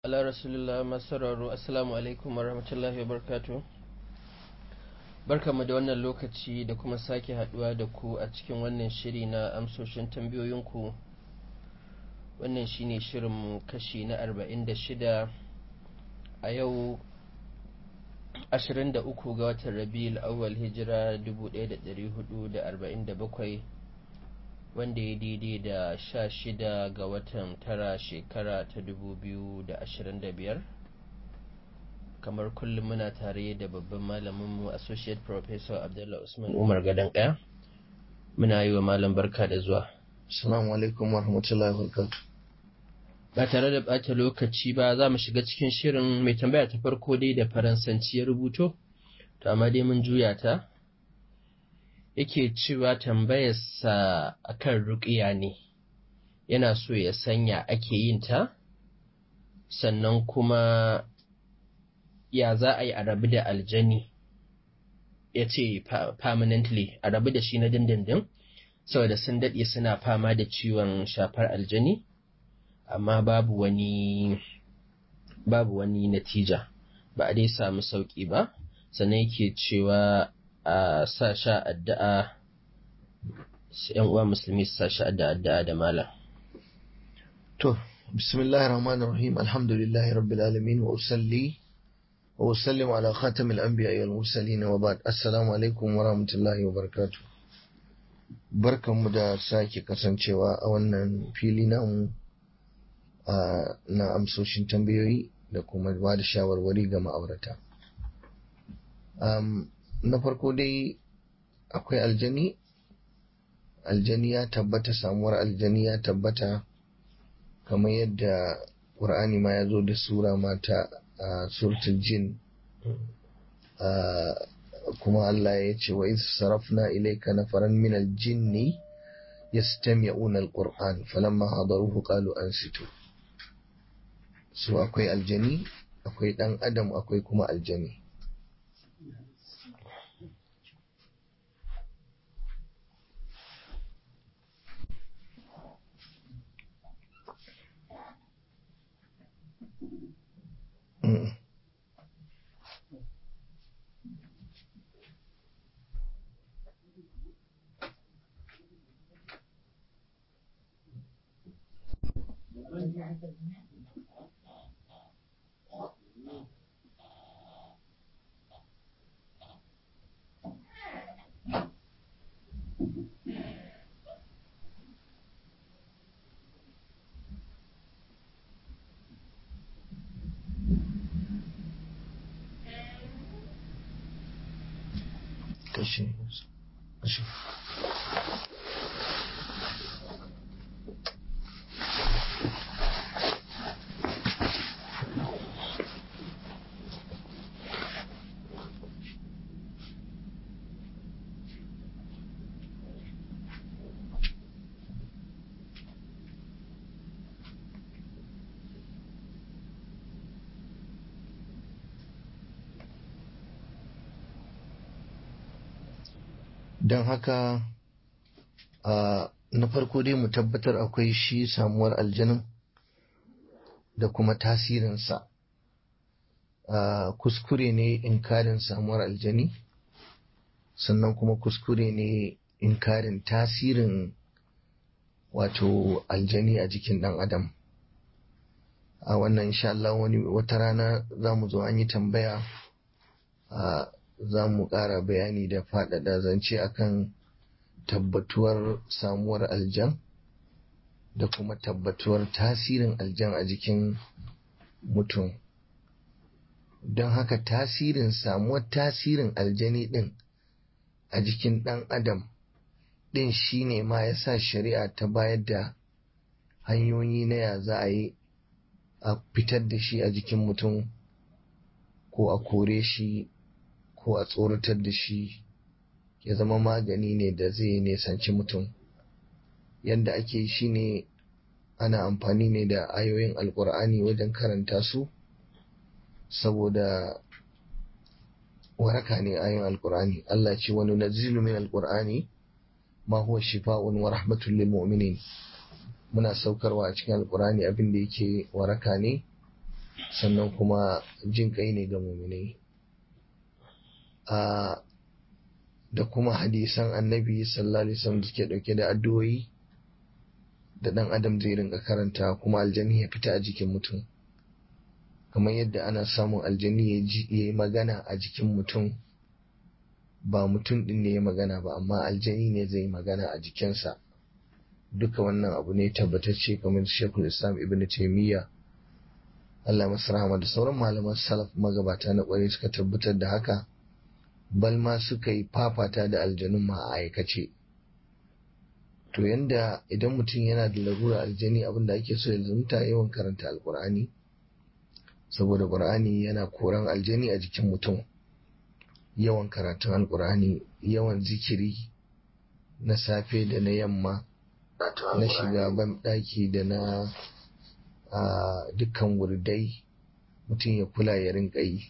ala rasulullah masararru assalamu alaikum wa rahmatullahi wa barkatu barkamu da wannan lokaci da kuma sake haduwa da ku a cikin wannan shiri na amsoshin tambayoyinku wannan shine shirinmu kashi na 46 a yau 23 ga watan rabiul awwal hijira 1447 wanda ya daidai da sha shida ga watan tara shekara ta dubu biyu da ashirin da biyar kamar kullum muna tare da babban malaminmu associate professor abdullah usman umar gadon ɗaya muna yi wa malam barka da zuwa assalamu alaikum wa rahmatullahi wa barakatuh ba tare da ɓata lokaci ba za mu shiga cikin shirin mai tambaya ta farko dai da faransanci ya rubuto to amma dai mun juya ta yake cewa tambayarsa akan ruƙiya ne yana so ya sanya ake yin ta sannan kuma ya za a yi a rabu da aljani ya ce permanently a rabu da shi na dindindin saboda sun daɗe suna fama da ciwon shafar aljani amma babu wani babu wani natija ba a dai samu sauƙi ba sannan yake cewa a sa sha addu'a ‘yan uwa musulmi su sa sha addu'a da malam. To, bismillahir rahmanir rahim alhamdulillahi rabbil alamin wa usalli wa usallim ala khatamil anbiya wal mursalin wa ba'd assalamu alaikum wa rahmatullahi wa barakatuh. Barkanmu da sake kasancewa a wannan fili namu na amsoshin tambayoyi da kuma ba da shawarwari ga ma'aurata. na farko dai akwai aljani aljani ya tabbata samuwar aljani ya tabbata kamar yadda ƙur'ani ma ya zo da sura mata a suratul jin kuma Allah ya ce wa iz sarafna ilayka nafaran min aljinni yastami'una alquran falamma hadaruhu qalu ansitu so akwai aljani akwai dan adam akwai kuma aljani kashe kashe don haka na farko dai mu tabbatar akwai shi samuwar aljanin da kuma tasirinsa kuskure ne inkarin samuwar aljani sannan kuma kuskure ne inkarin tasirin wato aljani a jikin ɗan adam a wannan insha Allah wani wata rana za mu zo an yi tambaya za mu ƙara bayani da faɗaɗa zance akan tabbatuwar samuwar aljan da kuma tabbatuwar tasirin aljan a jikin mutum don haka tasirin samuwar tasirin aljani ɗin a jikin ɗan adam ɗin shine ma ya sa shari'a ta bayar da hanyoyi na ya za a yi a fitar da shi a jikin mutum ko a kore shi ko a tsoratar da shi ya zama magani ne da zai nesanci mutum yadda ake shi ne ana amfani ne da ayoyin alkur'ani wajen karanta su saboda waraka ne ayoyin alkur'ani Allah ce wani nazilu min alkur'ani ma huwa shifa'un wa rahmatul lil mu'minin muna saukarwa a cikin alkur'ani abin da yake waraka ne sannan kuma jin kai ne ga muminai a da kuma hadisan annabi sallallahu alaihi wasallam da suke dauke da addu'o'i da dan adam zai rinka karanta kuma aljani ya fita a jikin mutum kamar yadda ana samun aljani ya ji ya yi magana a jikin mutum ba mutum din ne ya magana ba amma aljani ne zai yi magana a jikinsa duka wannan abu ne tabbatacce kamar shekul islam ibn taimiyya Allah masu rahama da sauran malaman salaf magabata na kwarai suka tabbatar da haka bal ma suka yi fafata da aljanun ma a aikace to yanda idan mutum yana da larura aljani abin da ake so ya zumta yawan karanta alkur'ani saboda qur'ani yana koran aljani a jikin mutum yawan karatun alkur'ani yawan zikiri na safe da na yamma na shiga ban daki da na dukkan wurdai mutum ya kula ya rinka yi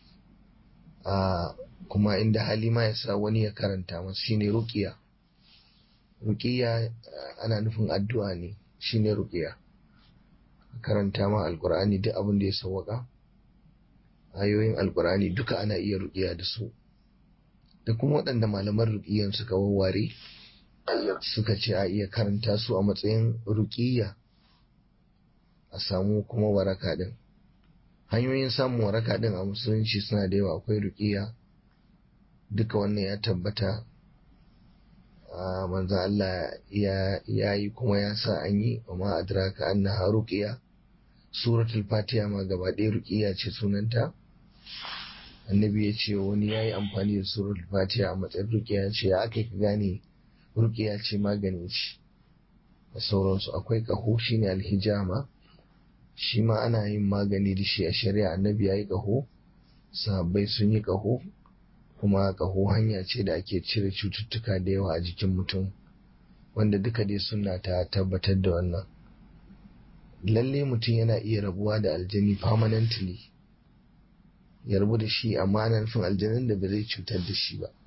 kuma inda hali ma ya sa wani ya karanta masu shine ruqiya ruqiya ana nufin addu'a ne shine ruqiya karanta ma alqur'ani duk abin da ya sawwaka ayoyin alqur'ani duka ana iya ruqiya da su da kuma waɗanda malaman ruqiyan suka wawware suka ce a iya karanta su a matsayin ruqiya a samu kuma waraka din hanyoyin samun waraka din a musulunci suna da yawa akwai ruqiya duka wannan ya tabbata manzo Allah ya yi kuma ya sa an yi amma adraka annaha ruqiya suratul fatiha ma gaba ɗaya ruqiya ce sunanta annabi ya ce wani ya yi amfani da suratul fatiha a matsayin ruqiya ya ce ya aka ka gane ruqiya ce magani ce da sauransu akwai ƙaho shine alhijama shi ma ana yin magani da shi a shari'a annabi ya yi ƙaho sahabbai sun yi ƙaho kuma ƙaho hanya ce da ake cire cututtuka da yawa a jikin mutum wanda duka dai suna ta tabbatar da wannan lalle mutum yana iya rabuwa da aljani permanently ya rabu da shi amma ana nufin aljanin da ba zai cutar da shi ba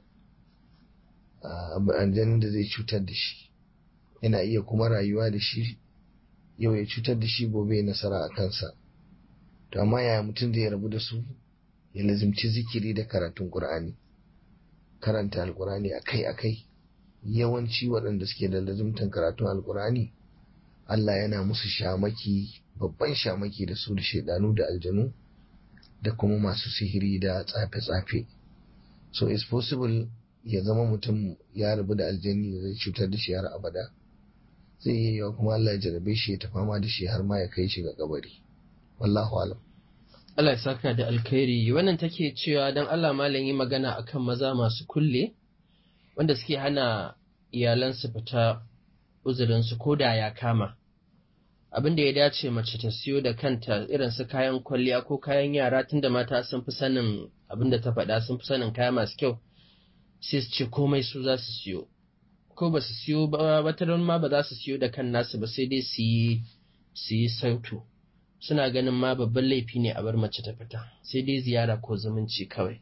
aljanin da zai cutar da shi yana iya kuma rayuwa da shi yau ya cutar da shi gobe ya nasara a kansa to amma yaya mutum zai rabu da su ya lazimci zikiri da karatun Qur'ani karanta alkur'ani akai-akai yawanci waɗanda suke da lazimtan karatun alkur'ani Allah yana musu shamaki babban shamaki da su da shaidanu da aljanu da kuma masu sihiri da tsafe-tsafe so it's possible ya zama mutum ya rabu da aljani da zai cutar da shi har abada zai yi yawa kuma Allah ya jarabe shi ya ta fama da shi har ma ya kai shi ga kabari wallahu alam Allah ya saka da alkhairi wannan take cewa don Allah malam yi magana akan maza masu kulle wanda suke hana iyalansu fita uzurinsu ko da ya kama abin da ya dace mace ta siyo da kanta irin su kayan kwalliya ko kayan yara tunda mata sun fi sanin abin da ta faɗa sun fi sanin kaya masu kyau sai su ce komai su za su siyo ko ba su siyo ba wataran ma ba za su siyo da kan nasu ba sai dai su yi su yi sautu suna ganin ma babban laifi ne a bar mace ta fita sai dai ziyara ko zumunci kawai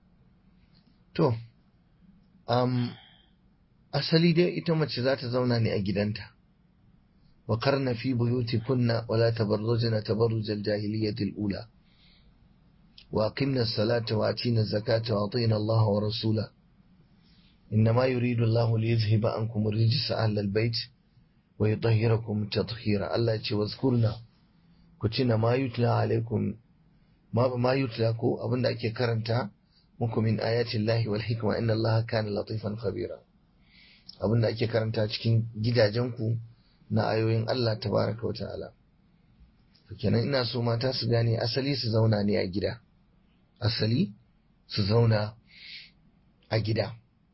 to um, asali dai ita mace za ta zauna ne a gidanta wa karna fi buyuti kunna wala tabarrujna tabarruj al-jahiliyyah al-ula wa aqimna as-salata wa atina az-zakata wa atina Allah wa rasula إنما يريد الله ليذهب عنكم الرجس أهل البيت ويطهركم تطهيرا الله يتي واذكرنا كتنا ما يتلى عليكم ما ما يتلى كو أبن أكي كرنتا muku min ayatin lahi wal hikma inna allaha kana latifan khabira abin da ake karanta cikin gidajenku na ayoyin Allah tabaraka wa ta'ala to kenan ina so mata su gane asali su zauna ne a gida asali su zauna a gida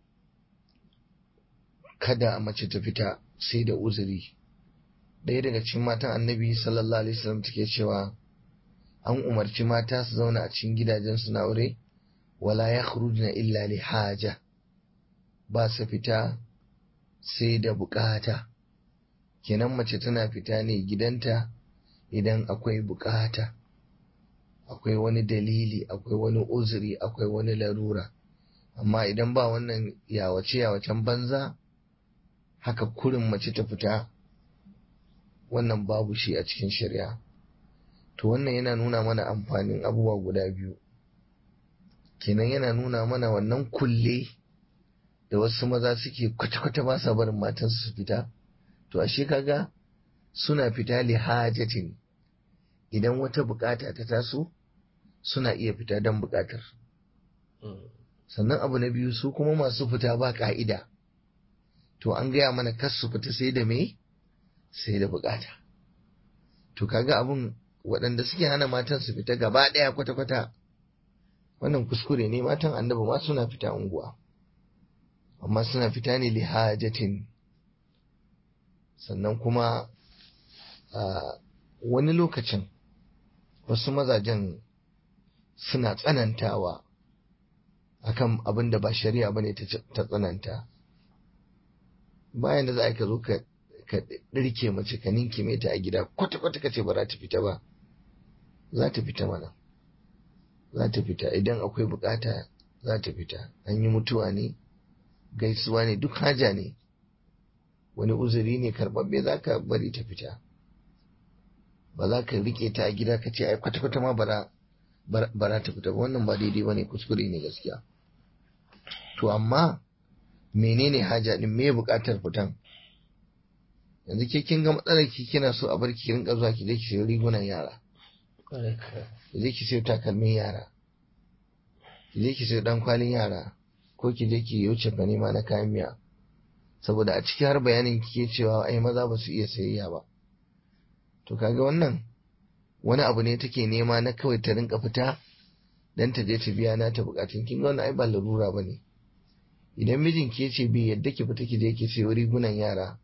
kada mace ta fita sai da uzuri ɗaya daga cikin matan annabi sallallahu alaihi wasallam take cewa an umarci mata su zauna a cikin gidajensu na aure wala ya illa li haja ba su fita sai da bukata kenan mace tana fita ne gidanta idan akwai bukata akwai wani dalili akwai wani uzuri akwai wani larura amma idan ba wannan yawace yawacen banza haka kurin mace ta fita wannan babu shi a cikin shari'a to wannan yana nuna mana amfanin abubuwa guda biyu kenan yana nuna mana wannan kulle da wasu maza suke kwata-kwata ba sa barin matansu su fita to ashe kaga suna fita li hajatin idan wata bukata ta taso suna iya fita don bukatar sannan abu na biyu su kuma masu fita ba ka'ida to an gaya mana kas su fita sai da me sai da bukata to kaga abun waɗanda suke hana matan su fita gaba ɗaya kwata-kwata wannan kuskure ne matan annabi ma suna fita unguwa amma suna fita ne li hajatin sannan kuma wani lokacin wasu mazajen suna tsanantawa akan abin da ba shari'a bane ta tsananta bayan da za ka zo ka ɗirke mace ka ninkime ta a gida kwata-kwata ka ce ba za ta fita ba za ta fita mana za ta fita idan akwai bukata za ta fita an yi mutuwa ne gaisuwa ne duk haja ne wani uzuri ne karɓaɓɓe za ka bari ta fita ba za ka rike ta a gida ka ce ai kwata-kwata ma bara bara ta fita ba wannan ba daidai ba ne kuskure ne gaskiya to amma menene haja din me buƙatar fitan yanzu ke kin ga matsalar ki kina so a bar ki rinka zuwa ki je ki sayi rigunan yara ki je ki sayi takalmin yara ki je ki sayi dan kwalin yara ko ki je ki wuce fa nema na kayan miya saboda a ciki har bayanin kike cewa ai maza ba su iya sayayya ba to kaga wannan wani abu ne take nema na kawai ta rinka fita dan ta je ta biya na ta bukatun kin ga wannan ai ba larura bane idan mijin ke ce bai yadda ki fita ki je ki sayo rigunan yara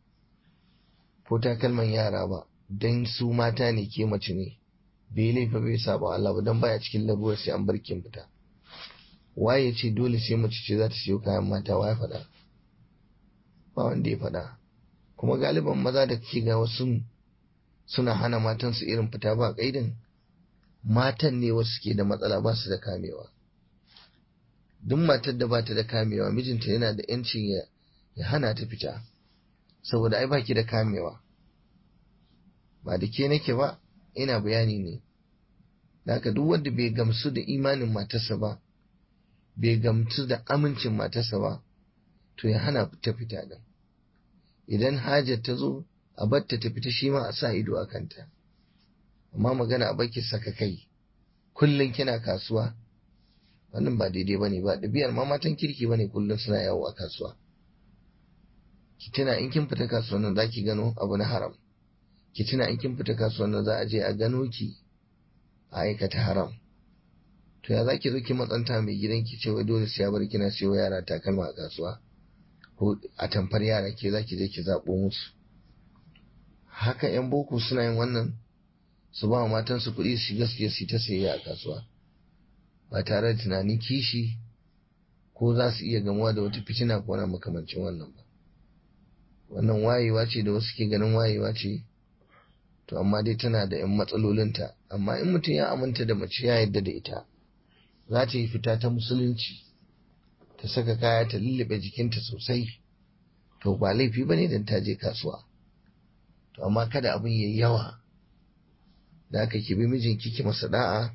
ko takalman yara ba dan su mata ne ke mace ne bai laifa bai saba Allah ba dan baya cikin larurar sai an bar kin fita waye ce dole sai mace ce za ta siyo kayan mata waye faɗa ba wanda ya faɗa kuma galiban maza da kake ga wasu suna hana matansu irin fita ba kaidin matan ne wasu ke da matsala ba su da kamewa duk matar da ba ta da kamewa mijinta yana da yancin ya, ya hana ta fita saboda ai baki da kamewa ba da ke nake ba ina bayani ne da haka duk wanda bai gamsu da imanin matarsa ba bai gamsu da amincin matarsa ba to ya hana ta fita din idan hajar ta zo a batta ta fita shi ma a sa ido a kanta amma magana a baki saka kai kullum kina kasuwa wannan ba daidai ba ne ba ɗabi'ar ma matan kirki ba ne kullum suna yawo a kasuwa ki tuna in kin fita kasuwan nan za ki gano abu na haram ki tuna in kin fita kasuwan nan za a je a gano ki a aikata haram to ya za ki zo ki matsanta mai gidan ki ce wai dole sai ya bar kina siyo yara takalma a kasuwa ko a tamfar yara ke za ki je ki zaɓo musu haka 'yan boko suna yin wannan su ba matansu kuɗi su gaskiya su ta sayayya a kasuwa ba tare da tunanin kishi ko za su iya gamuwa da wata fitina ko na makamancin wannan ba wannan wayewa ce da wasu ke ganin wayewa ce to amma dai tana da 'yan matsalolinta amma in mutum ya aminta da mace ya yarda da ita za ta yi fita ta musulunci ta saka kaya ta lullube jikinta sosai to ba laifi ba ne don ta je kasuwa to amma kada abin yayi yawa da aka ki bi mijinki ki masa da'a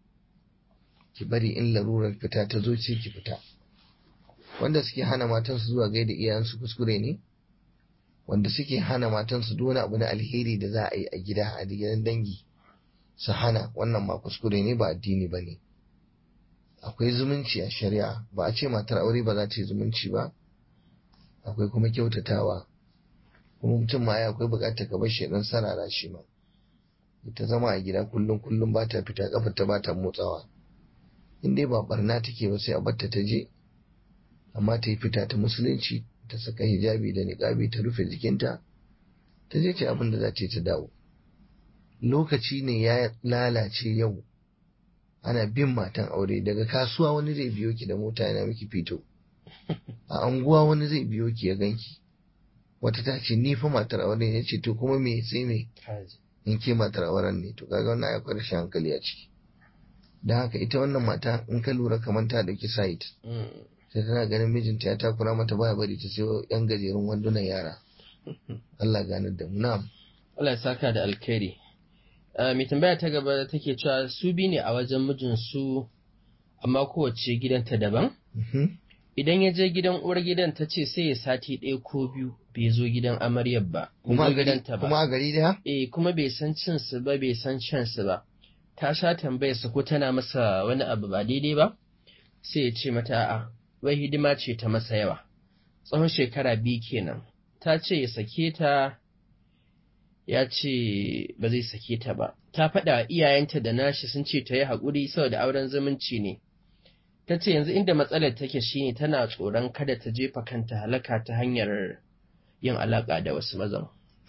ki bari in larurar fita ta zo ce ki fita wanda suke hana matansu zuwa gaida iyayensu kuskure ne wanda suke hana matansu duk wani abu na alheri da za a yi a gida a gidan dangi su hana wannan ma kuskure ne ba addini ba ne akwai zumunci a shari'a ba a ce matar aure ba za ta yi zumunci ba akwai kuma kyautatawa kuma mutum ma akwai bukatar ka bar shi dan sarara shi ma ita zama a gida kullum kullum ba ta fita kafar ta ba ta motsawa in dai ba barna take ba sai a batta ta je amma ta yi fita ta musulunci ta saka hijabi da niqabi ta rufe jikinta ta je ce abin da za ta yi ta dawo lokaci ne ya lalace yau ana bin matan aure daga kasuwa wani zai biyo ki da mota yana miki fito a anguwa wani zai biyo ki ya ganki wata ta ce ni fa matar aure ne ce to kuma me sai me in ke matar auren ne to kaga wannan akwai rashin hankali a ciki don haka ita wannan mata in ka lura kamar ta dauki site sai tana ganin mijinta ya takura mata baya bari ta sayo yan gajerun wandunan yara Allah ganar da mu na'am Allah ya saka da alkhairi mai tambaya ta gaba take cewa su bi ne a wajen mijinsu amma kowace gidanta daban idan ya je gidan uwar gidan ta ce sai ya sati ɗaya ko biyu bai zo gidan amaryar ba kuma gidanta ba kuma a gari daya eh kuma bai san cin su ba bai san shan su ba ta sha tambayar sa ko tana masa wani abu ba daidai ba sai ya ce mata a'a wai hidima ce ta masa yawa tsawon shekara biyu kenan ta ce ya sake ta ya ce ba zai sake ta ba ta faɗa iyayenta da nashi sun ce ta yi haƙuri saboda auren zumunci ne ta ce yanzu inda matsalar take shine tana tsoron kada ta jefa kanta halaka ta hanyar yin alaƙa da wasu mazan.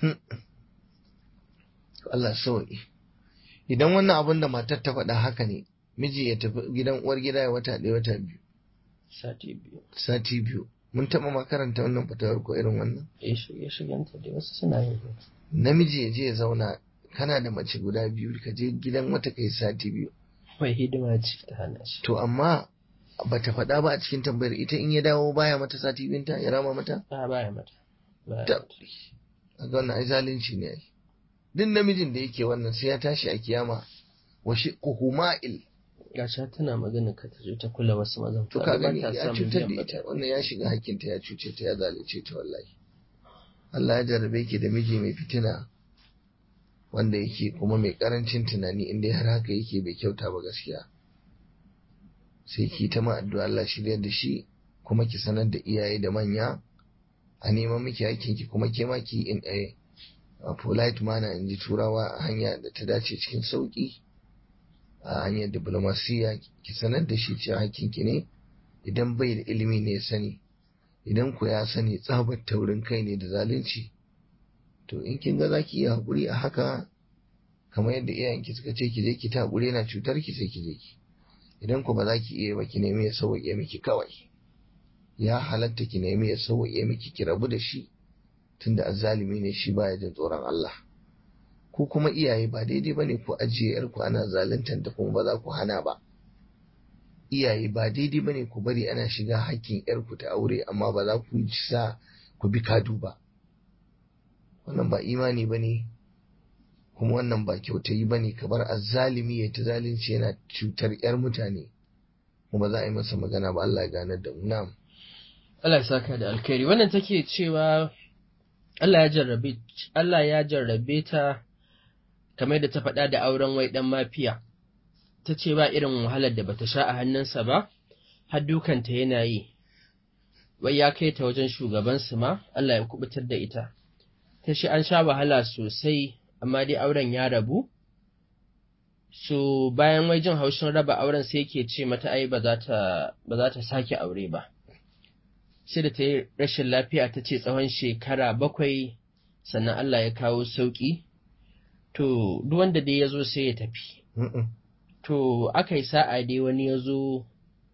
Allah sauki idan wannan abin da matar ta faɗa haka ne miji ya tafi gidan uwar gida ya wata ɗaya wata biyu Sati biyu. sati biyu mun taɓa makaranta wannan fatawar ko irin wannan Ya shiga shiganta da wasu suna yin haka. namiji ya je ya zauna kana da mace guda biyu ka je gidan wata kai sati biyu Wai hidima ce ta hana shi. to amma bata faɗa ba a cikin tambayar ita in ya dawo baya mata sati biyunta ya rama mata A baya mata. Baya Ta- mata. a ga wannan ai zalunci ne ai duk namijin da yake wannan sai ya tashi a kiyama wa shiqquhu ma'il Gasha tana magana ka ta je ta kula wasu mazan. to Kaga ka ba gani ta ya samun cutar da biyan ita bukata. wannan ya shiga hakkinta ya cuce ta ya zalunce ta wallahi Allah ya jarrabe ki da miji mai fitina wanda yake kuma mai karancin tunani inda har haka yake bai kyauta ba gaskiya sai ki ta ma addu'a Allah shirya da shi kuma ki sanar da iyaye da manya a neman miki hakkin ki kuma ke ma ki in a, a polite manner in ji turawa a hanya da ta dace cikin sauki a hanyar diplomasiya ki sanar da shi cewa hakkin ki ne idan bai da ilimi ne ya sani idan ku ya sani tsabar taurin kai ne da zalunci to in kin ga zaki iya haƙuri a haka kamar yadda iyayenki suka ce ki je ki ta haƙuri yana cutar ki sai ki je ki idan ku ba za ki iya ba ki nemi ya sauwaƙe miki kawai ya halatta ki nemi ya sauwaƙe miki ki rabu da shi tunda azzalimi ne shi baya jin tsoron Allah ku kuma iyaye ba daidai bane ku ajiye yarku ana zaluntar da kuma ba za ku hana ba iyaye ba daidai bane ku bari ana shiga hakkin yarku ta aure amma ba za ku sa ku bi kadu ba wannan ba imani bane kuma wannan ba kyautayi bane kamar azzalimi ya ta zalunci yana cutar yar mutane kuma za a yi masa magana ba Allah ya ganar da mu na'am Allah ya saka da alkhairi. Wannan take cewa Allah ya jarrabe Allah ya jarrabe ta kamar da ta faɗa da auren wai ɗan mafiya. Ta ce ba irin wahalar da bata sha a hannunsa ba, har dukanta yana yi. Wai ya kai ta wajen shugabansu ma, Allah ya kubutar da ita. Ta ce an sha wahala sosai, amma dai auren ya rabu. So bayan wai jin haushin raba auren sai yake ce mata ai ba za ta ba za ta sake aure ba. sai da ta yi rashin lafiya ta ce tsawon shekara bakwai sannan Allah ya kawo sauƙi, to duk wanda dai ya zo sai ya tafi. Mm-mm. To aka yi sa'a dai wani ya zo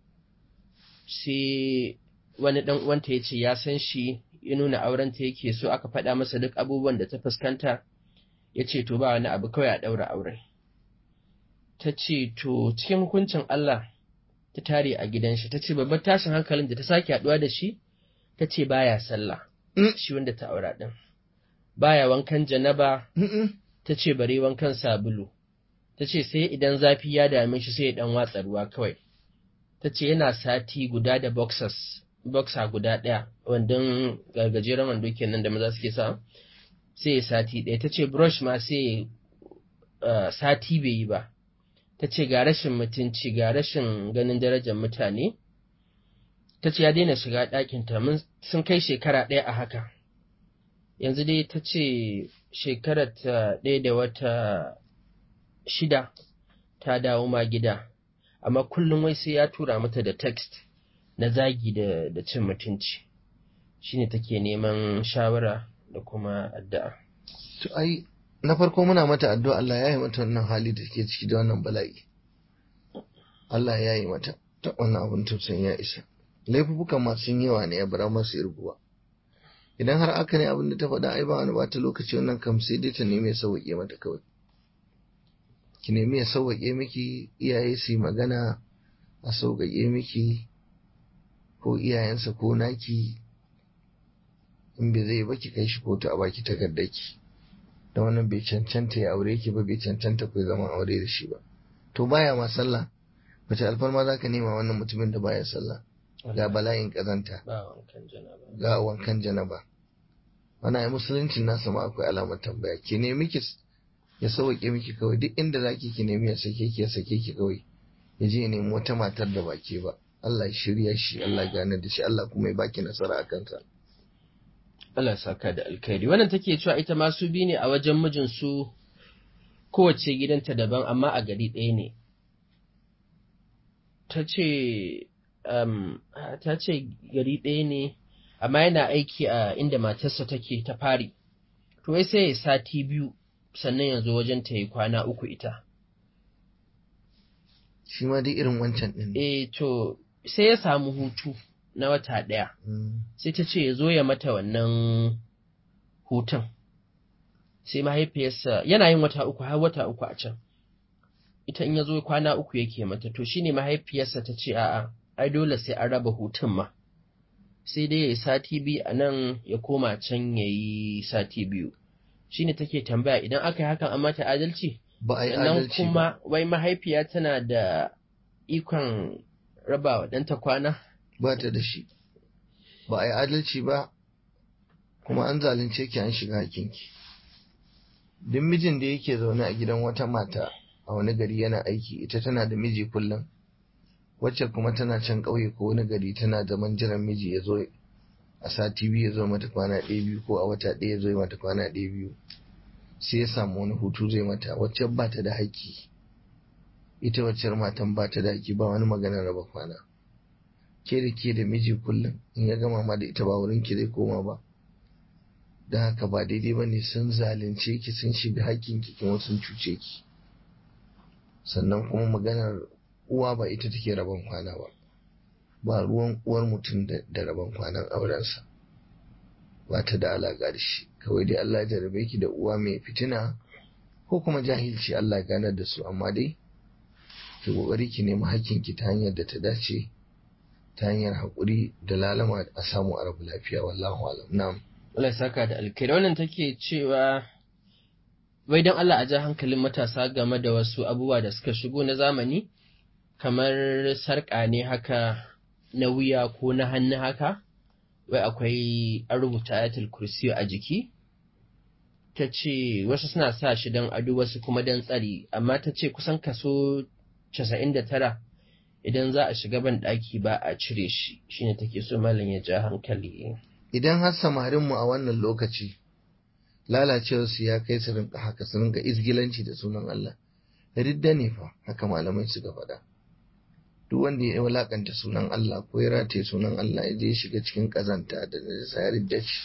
sai wani ɗan uwanta ya ce ya san shi ya nuna aurenta yake so aka faɗa masa duk abubuwan da ta fuskanta ya ce to ba wani abu kawai a ɗaura aure. Ta ce to cikin hukuncin Allah ta tare a gidan shi ta ce babbar tashin hankalin da ta sake haɗuwa da shi ta ce baya sallah Mm. shi wanda ta aura ɗin baya wankan janaba Mm-mm. ta ce bare wankan sabulu ta ce sai idan zafi ya dame shi sai ya ɗan watsa ruwa kawai ta ce yana sati guda da boxers boxer guda ɗaya wandon gajeren wando kenan da maza suke sa sai ya sati ɗaya ta ce brush ma sai uh, sati bai yi ba ta ce ga rashin mutunci ga rashin ganin darajar mutane ta ce ya daina shiga ɗakinta mun sun kai shekara ɗaya a haka yanzu dai ta ce shekarar ta ɗaya da wata shida ta dawo ma gida amma kullum wai sai ya tura mata da text na zagi da, da cin mutunci shine take neman shawara da kuma addu'a To ai na farko muna mata addu'a Allah ya yi mata wannan hali da take ciki da wannan bala'i. Allah ya yi mata ta wannan abin tausayin ya isa. Laifukan masu yawa ne ya bara masu irguwa. Idan har aka ne abin da ta faɗa ai ba wani bata lokaci wannan kam sai dai ta nemi ya sauwaƙe mata kawai. Ki nemi ya sauwaƙe miki iyaye su yi magana a sauƙaƙe miki ko iyayensa ko naki in bai zai ba ki kai shi kotu a baki takardaki. da wannan bai cancanta ya aure ki ba bai cancanta ku zama aure da shi ba to baya ma sallah wace alfarma za ka nema wannan mutumin da baya sallah ga bala'in kazanta ba wankan janaba ga wankan janaba ana yi musuluncin nasa ma akwai alamar tambaya ki nemi ki ya sauke miki kawai duk inda zaki ki nemi ya sake ki ya sake ki kawai ya je ya nemi wata matar da ba ke ba Allah ya shirya shi Allah ya gane da shi Allah kuma ya baki nasara a kansa Allah ya saka da alkhairi wannan take cewa ita ma su bi ne a wajen mijinsu kowace gidanta daban amma a gari ɗaya ne ta ce um, ta ce gari ɗaya ne amma yana aiki a inda matarsa take ta fari to wai sai ya sati biyu sannan yanzu wajen ta yi kwana uku ita shi ma dai irin wancan din ne eh to sai ya samu hutu na wata ɗaya Mm. sai ta ce ya zo ya mata wannan hutun sai mahaifiyarsa yana yin wata uku har wata uku a can ita in ya zo kwana uku yake mata to shine mahaifiyarsa ta ce a'a ai dole sai an raba hutun ma sai dai ya yi sati biyu a nan ya koma can ya yi sati biyu shine take tambaya idan aka yi hakan an mata adalci ba a yi sannan adalci ba kuma wai mahaifiya tana da ikon raba wa ɗanta kwana ba ta da shi ba a yi adalci ba kuma an zalunce ki an shiga hakinki duk mijin da yake zaune a gidan wata mata a wani gari yana aiki ita tana da miji kullum wacce kuma tana can ƙauye ko wani gari tana zaman jiran miji ya zo a sati biyu ya zo mata kwana ɗaya biyu ko a wata ɗaya ya zo mata kwana ɗaya biyu sai ya samu wani hutu zai mata wacce ba ta da haƙƙi ita wacce matan ba ta da haƙƙi ba wani maganar raba kwana ke da ke da miji kullum in ya gama ma da ita ba wurin ki zai koma ba da haka ba daidai ba ne sun zalunce ki sun shiga hakkin ki kuma sun cuce ki sannan kuma maganar uwa ba ita take rabon kwana ba ba ruwan uwar mutum da, da rabon kwanan aurensa ba ta da alaƙa da shi kawai dai Allah ya jarabe ki da uwa mai fitina ko kuma jahilci Allah ya ganar da su amma dai ki kokari ki nemi hakkin ki ta hanyar da ta dace ta hanyar haƙuri da lalama a samu a rabu lafiya wallahu alam na'am Allah ya saka da alkhairi wannan take cewa wai don Allah a ja hankalin matasa game da wasu abubuwa da suka shigo na zamani kamar sarƙa ne haka na wuya ko na hannu haka wai akwai an rubuta ayatul kursi a jiki ta ce wasu suna sa shi don ado wasu kuma don tsari amma ta ce kusan kaso 99 idan za a shiga ban ɗaki ba a cire shi shine take so malam ya ja hankali idan har samarinmu a wannan lokaci lalacewarsu ya kai su rinka haka su rinka izgilanci da sunan Allah ridda ne fa haka malamai suka faɗa duk wanda ya walakanta sunan Allah ko ya rataye sunan Allah ya je shiga cikin kazanta da najasa ya ridda shi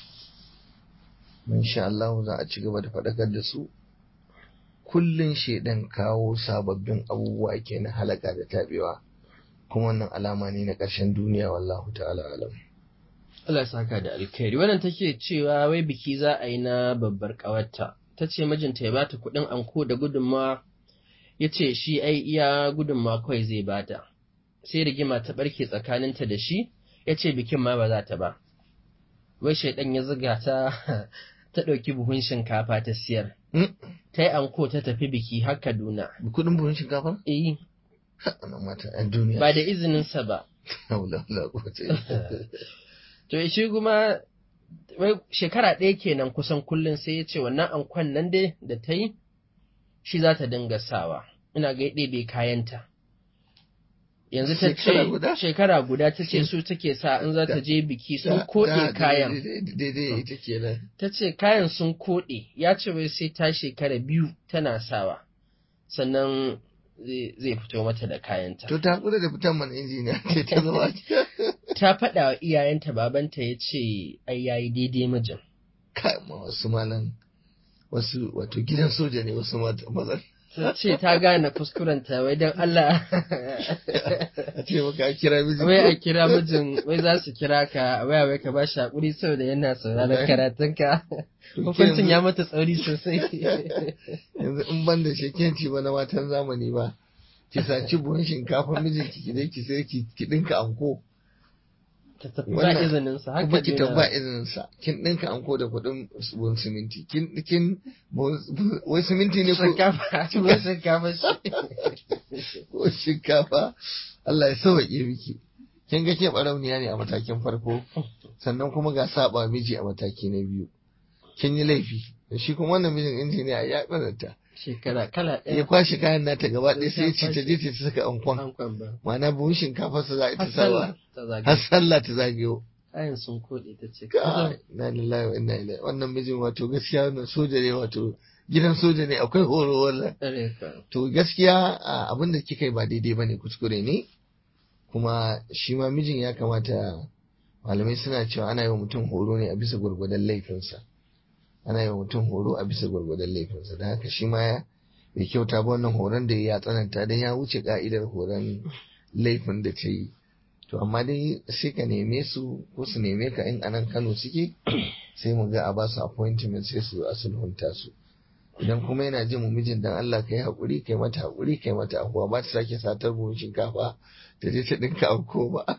insha Allah za a ci gaba da faɗakar da su kullun shedan kawo sababbin abubuwa ke na halaka da tabewa kuma wannan alama ne na ƙarshen duniya wallahu ta'ala alam Allah ya saka da alkhairi wannan take cewa wai biki za a yi na babbar ƙawarta ta ce mijinta ya bata kuɗin anko da gudunmawa ya ce shi ai iya gudunmawa kawai zai bata sai rigima ta ɓarke tsakaninta da shi ya ce bikin ma ba za ta ba wai shaidan ya zuga ta ta ɗauki buhun shinkafa ta siyar Hmm? ta yi anko ta tafi biki har Kaduna kudin buhun shinkafa eh ana mata yan duniya ba da izininsa ba haula wala quwwata illa billah. To shi kuma wai shekara ɗaya kenan kusan kullum sai ya ce wannan ankon nan dai da ta yi shi za ta dinga sawa. Ina ga ɗebe kayanta. Yanzu ta Shekara guda? ce shekara guda ta ce su take sa in za ta je biki sun koɗe kayan. Daidai- daidai ita kenan Ta ce kayan sun koɗe ya ce wai sai ta shekara biyu tana sawa. Sannan zai zai fito mata da kayanta. to ta kula da fitan mana injiniya ce ta zama Ta faɗa wa iyayenta babanta ya ce ai yayi daidai mijin. kai ma wasu malan wasu wato gidan soja ne wasu mata mazan ta ce ta gane kuskurenta wai don Allah a ce maka a kira miji wai a kira mijin wai za su kira ka a waya wai ka ba shi haƙuri saboda yana sauraron karatunka hukuncin ya mata tsauri sosai yanzu in ban da shekenci ba na matan zamani ba ki saci buhun shinkafa mijinki ki je ki sai ki ki dinka anko ta tafi ba Wannan- izinin sa haka kuma ki dai tabba na- izinin sa kin dinka anko da kuɗin buhun siminti kin kin buhun- buhun- wai siminti ne ko shinkafa ba shinkafa shi ko shinkafa Allah ya sauke miki kin ga ke barauniya ne a matakin farko sannan kuma ga saba miji a mataki na biyu kin yi laifi shi kuma wannan mijin injiniya ya tsananta shekara kala ya ɗaya kwashi kayan nata gaba ɗaya sai ya ce ta je ta saka ankon hankwan ba ma'ana buhun shinkafa su za a ta har sallah sawa ta zagaye har sallah ta zagayo kayan sun koɗe ta ce Kai, na lillahi wa inna ilaihi wannan mijin wato gaskiya wannan soja ne wato gidan soja ne akwai horo wannan kare ka to gaskiya a, abin da kika yi ba daidai bane kuskure ne kuma shi ma mijin ya kamata malamai suna cewa ana yi wa mutum horo ne a bisa gwargwadon laifinsa ana yi wa mutum horo a bisa gwargwadon laifinsa da haka shi ma ya bai kyauta ba wannan horon da ya tsananta don ya wuce ka'idar horon laifin da ta yi to amma dai sai ka neme su ko su neme ka in anan kano suke sai mu ga a ba su appointment sai su zo a sulhunta su idan kuma yana jin mu mijin dan Allah kai hakuri kai mata hakuri kai mata afuwa ba ta sake satar buhun shinkafa ta je ta dinka auko ba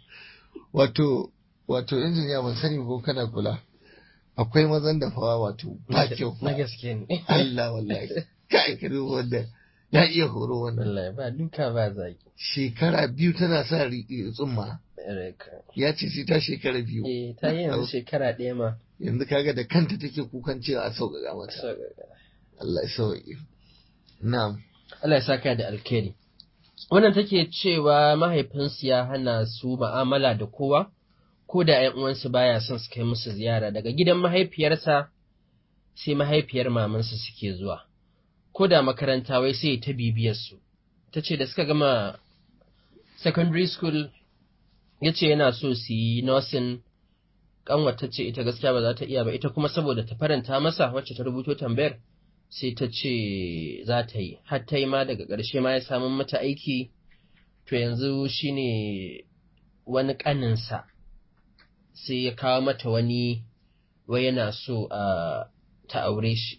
wato wato injiniya ban sani ko kana kula akwai mazan da fawa wato ba kyau na gaske ne Allah wallahi kai ka duba wanda ya iya horo wannan wallahi ba duka ba zaki shekara biyu tana sa ri- tsumma kare ka ya ce sai ta shekara biyu eh ta yi yanzu shekara ɗaya ma yanzu kaga da kanta take kukan cewa a sauƙaƙa mata Allah ya sauƙi na'am Allah ya saka da alkhairi. Wannan take cewa mahaifinsu ya hana su ma'amala da kowa, ko da ‘yan uwansu baya son su kai musu ziyara daga gidan mahaifiyarsa sai mahaifiyar mamansu suke zuwa, ko da makaranta wai sai ta bibiyar su. Ta ce da suka gama secondary school ya ce yana so su yi nursing kanwata ce ita gaskiya ba za ta iya ba ita kuma saboda ta faranta masa wacce ta rubuto tambayar sai ta ce za ta yi har ta yi ma daga ƙarshe ma ya samu mata aiki to yanzu shine wani ƙaninsa sai ya kawo mata wani wai yana so a ta aure shi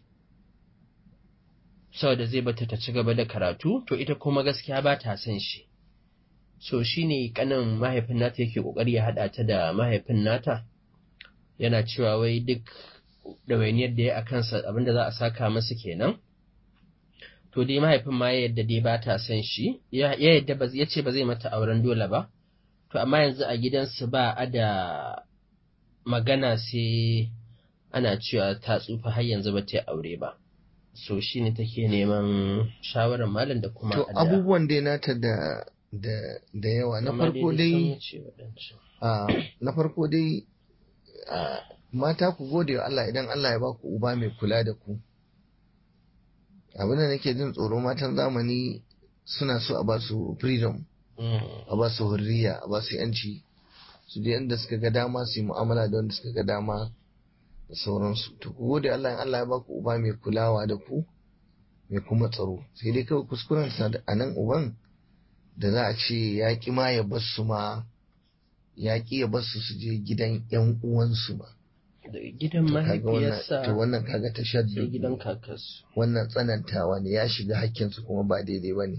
saboda zai bata ta ci gaba da karatu to ita kuma gaskiya ba ta son shi so shine kanin mahaifin nata yake kokari ya haɗa ta da mahaifin nata yana cewa wai duk ɗawainiyar da ya a kansa abinda za a saka masa kenan to dai mahaifin ma ya yadda dai ba ta son shi ya ya yadda ba ya ce ba zai mata auren dole ba to amma yanzu a gidansu ba a da magana sai ana cewa ta tsufa har yanzu ba ta yi aure ba so shi ne take neman shawarar malam da kuma to addu'a. abubuwan dai nata da da da yawa na Amma farko sun dai wuce waɗancan. a na farko dai a, mata ku gode wa Allah idan Allah ya ba ku uba mai kula da ku abin da nake jin tsoro matan zamani suna so a ba su freedom Mm. a ba su hurriya a ba su yanci su je inda suka ga dama su yi mu'amala da wanda suka ga dama da sauransu to ku gode Allah in Allah ya ba ku uba mai kulawa da ku mai kuma tsaro sai dai kawai kuskuren sa da anan uban da za a ce ya ki ma ya bar su ma ya ki ya bar su su je gidan yan uwansu ma Da gidan to kaga wannan mahaifiyarsa to wannan kaga sai tashaddu gidan kakarsu. wannan tsanantawa ne ya shiga hakkinsu kuma ba daidai ba ne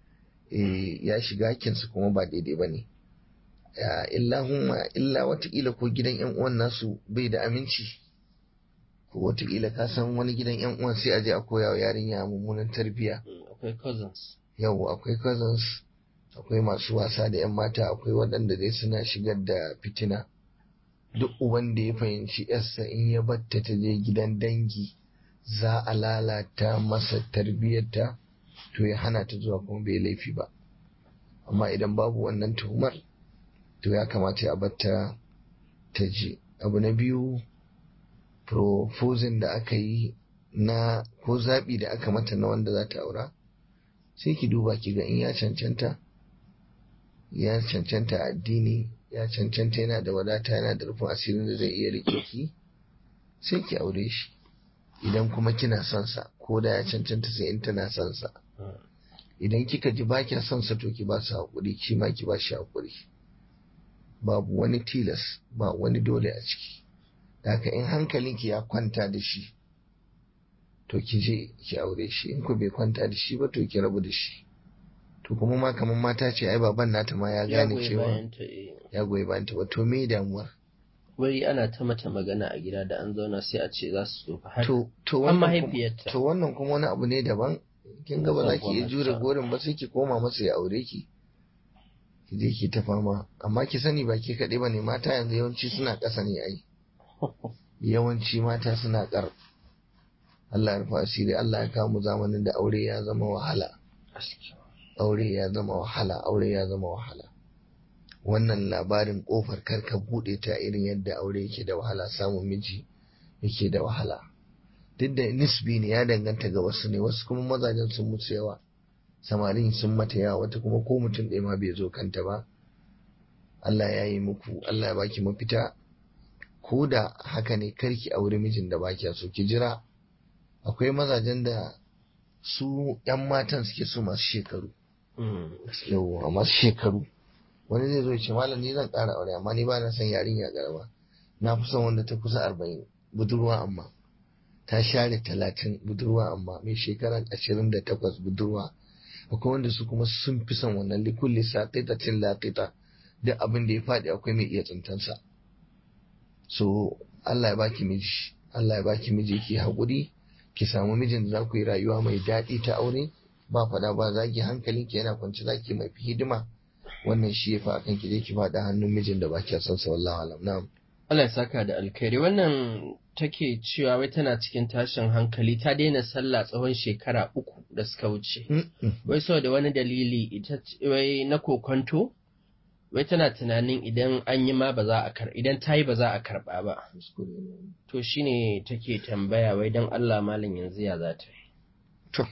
ya shiga hakkinsu kuma ba daidai ba ne illahumma illa watakila ko gidan yan uwan nasu bai da aminci ko watakila ka san wani gidan yan uwan sai a je a koya wa yarinya mummunan tarbiyya Mm, Akwai cousins. yau akwai cousins akwai masu wasa da yan mata akwai waɗanda dai suna shigar da fitina duk uban da ya fahimci yarsa in ya batta ta je gidan dangi za a lalata masa tarbiyyarta to ya hana ta zuwa kuma bai laifi ba amma idan babu wannan tuhumar to ya kamata ya batta ta je abu na biyu proposing da aka yi na ko zaɓi da aka mata na wanda za ta aura sai ki duba ki ga in ya cancanta ya cancanta a addini ya cancanta yana da wadata yana da rufin asirin da zai iya rike ki sai ki aure shi idan kuma kina son sa ko da ya cancanta sai in tana son sa Mm. idan kika ji ba kya son sa to ki ba su haƙuri shi ma ki ba shi haƙuri babu wani tilas ba wani dole a ciki da haka in hankalinki ya kwanta da shi to ki je ki aure shi in ku bai kwanta da shi ba to ki rabu da shi to kuma ma kamar mata ce ai baban nata ma ya gane goyi cewa bayan ta, eh. ya goyi bayan ta ba to me damuwar wai ana ta mata magana a gida da an zauna sai a ce za su tsofa har to to an wannan kuma- mahaifiyarta to wannan kuma wani abu ne daban kin ga ba za ki iya jure Gwamnati. gorin ba sai ki koma masa ya aure ki ki je ki ta fama amma ki sani ba ke kaɗai ba ne mata yanzu yawanci suna ƙasa ne ai yawanci mata suna ƙar Allah ya rufa asiri Allah ya kawo mu zamanin da aure ya zama wahala aure ya zama wahala aure ya zama wahala wannan labarin kofar karka bude ta irin yadda aure yake da wahala samun miji yake da wahala duk da nisbi ne ya danganta ga wasu ne wasu kuma mazajen sun mutu yawa samarin sun mata yawa wata kuma ko mutum ɗaya ma bai zo kanta ba Allah ya yi muku Allah ya baki mafita ko da haka ne karki aure mijin da baki so ki jira akwai mazajen da su 'yan matan suke so masu shekaru Mm. yau masu shekaru wani zai zo ya ce malam ni zan ƙara aure amma ni ba na son yarinya ƙarama na fi son wanda ta kusa arba'in budurwa amma ta share talatin budurwa amma mai shekara ashirin da takwas budurwa akwai wanda su kuma sun fi son wannan likulli saƙiƙatin laƙiƙa duk abin da ya faɗi akwai mai iya tsintansa so Allah ya baki miji Allah ya baki miji ki haƙuri ki samu mijin da za ku yi rayuwa mai daɗi ta aure ba faɗa ba zagi hankalin ki yana kwance zaki mai hidima wannan shi ya fa akan ki je ki faɗa hannun mijin da ba kya son sa wallahi alam na'am Allah ya saka da alkhairi wannan take cewa wai tana cikin tashin hankali ta daina sallah tsawon shekara uku da suka wuce wai saboda wani dalili ita ce- wai na kokonto wai tana tunanin idan an yi ma ba za a kar idan ta yi ba za a karba ba to shine take tambaya wai dan Allah malam yanzu ya za ta yi to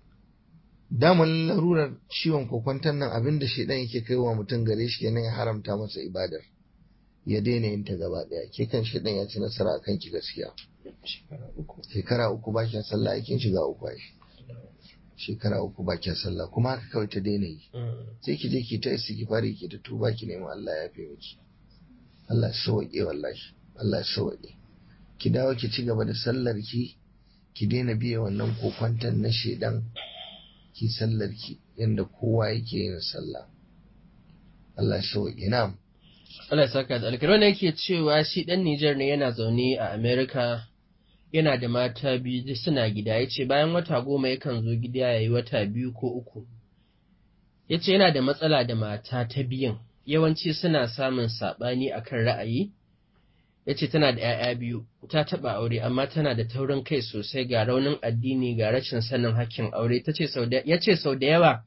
daman larurar ciwon kokwanton nan abinda shedan yake kai wa mutum gare shi kenan ya haramta masa ibadar ya daina yin ta gaba daya ke kan shedan ya ci nasara akan ki gaskiya shekara uku shekara uku ba kya sallah aikin shiga uku ai shekara uku ba kya sallah kuma haka kawai ta daina yi sai ki je ki ta istighfari ki ta tuba ki nemi Allah ya fi miki Allah ya sauke wallahi Allah ya sauke ki dawo ki ci gaba da sallar ki ki daina biye wannan kokwantan na shedan ki sallar ki yanda kowa yake yin sallah Allah ya sauke na'am Allah ya saka da alkhairi wannan yake cewa shi dan Niger ne yana zaune a America yana da mata biyu duk suna gida yace bayan wata goma yakan zo gida yayi wata biyu ko uku yace yana da matsala da mata ta biyun yawanci suna samun sabani akan ra'ayi yace tana da 'ya'ya biyu ta taba aure amma tana da taurin kai sosai ga raunin addini ga rashin sanin hakkin aure tace sau da yace sau da yawa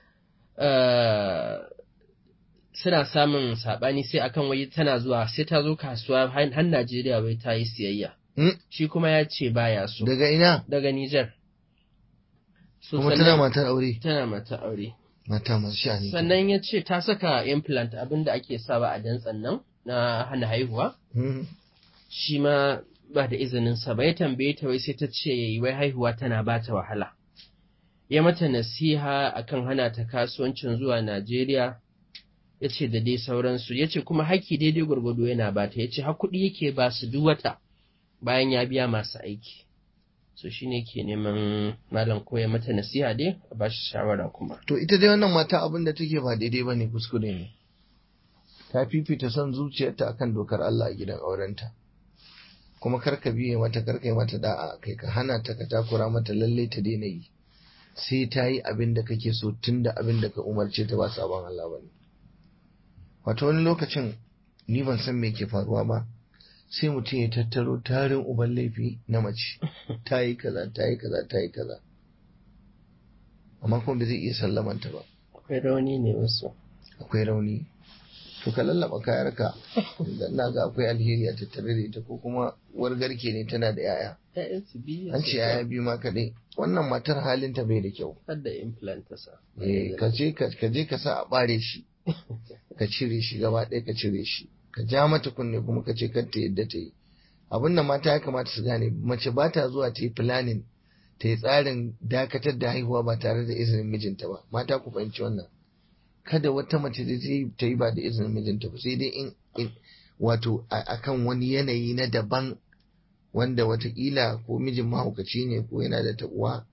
eh, suna samun saɓani sai akan wai tana zuwa sai ta zo kasuwa har har Najeriya wai ta yi siyayya. Hmm? Shi kuma ya ce baya so daga ina daga Nijar. So, kuma sannan- tana matar aure tana mata aure. mata masu sha'ani Sannan ya ce ta saka implant abinda ake sawa a dantsan nan na hana haihuwa. Hmm. Shi ma ba da izinin sa ba ya tambaye ta wai sai ta ce wai haihuwa tana ba ta wahala. Ya mata nasiha akan hana ta kasuwancin zuwa Najeriya. ya ce da dai sauransu ya ce kuma haƙƙi daidai gwargwado yana ba ta ya ce har kuɗi yake ba su duk wata bayan ya biya masu aiki so shi ne ke neman malam koya mata nasiha dai a ba shi shawara kuma To ita dai wannan mata abin da take ba daidai ba ne kuskure ne. Ta fifita son zuciyarta akan dokar Allah a gidan aurenta. Kuma karka biye mata karka yi mata da'a kai ka hana ta ka takura mata lalle ta daina yi. Sai ta yi abin da kake so tun da abin da ka umarce ta ba sabon Allah ba ne. Wato wani lokacin ni ban san me ke faruwa ba. Sai mutum ya tattaro tarin uban laifi na mace. Ta yi kaza, ta yi kaza, ta yi kaza. Amma kuma bai zai iya sallamanta ba. akwai rauni ne wasu akwai rauni to ka lallaba kayarka idan na ga akwai alheri a tattare da ita ko kuma uwar garke ne tana da yaya ‘ya'yansu biyu an ce yaya biyu ma kaɗai wannan matar halinta bai da kyau har da implant ta sa eh ka je ka ka je ka sa a bare shi ka cire shi gaba ɗaya ka cire shi ka ja mata kunne kuma ka ce kar ta yadda ta yi abin da mata ya kamata su gane mace ba ta zuwa ta yi planning ta yi tsarin dakatar da haihuwa ba tare da izinin mijinta ba mata ku fahimci wannan kada wata mace da zai ta yi ba da izinin mijinta ba sai dai in, in wato a- akan wani yanayi na daban wanda watakila ko mijin mahaukaci ne ko yana da taɓuwa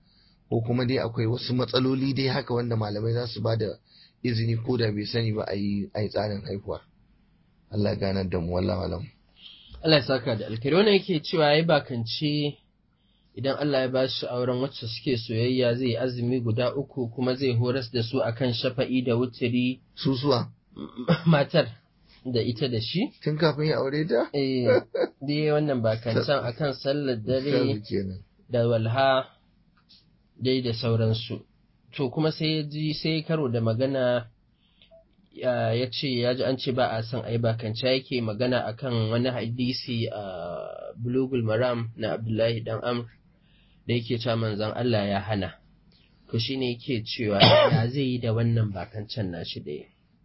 ko kuma dai akwai wasu matsaloli dai haka wanda malamai za su ba da izini ko da bai sani ba a yi tsarin haihuwa Allah ganar da mu wallahu alam Allah ya saka da alkhairi wannan yake cewa yayi bakance idan Allah ya ba shi auren wacce suke soyayya zai azumi guda uku kuma zai horas da su akan shafa'i da wutiri susuwa matar da ita da shi tun kafin ya aure ta eh dai wannan bakancan akan sallar dare Shafi kenan da walha dai da sauransu to kuma sai ya ji sai karo da magana ya ya ce ya ji an ce ba a son a yi bakance yake magana akan wani hadisi a bulugul maram na abdullahi dan amr da yake cewa manzon Allah ya hana to shine yake cewa ya zai yi da wannan bakancen nashi da ya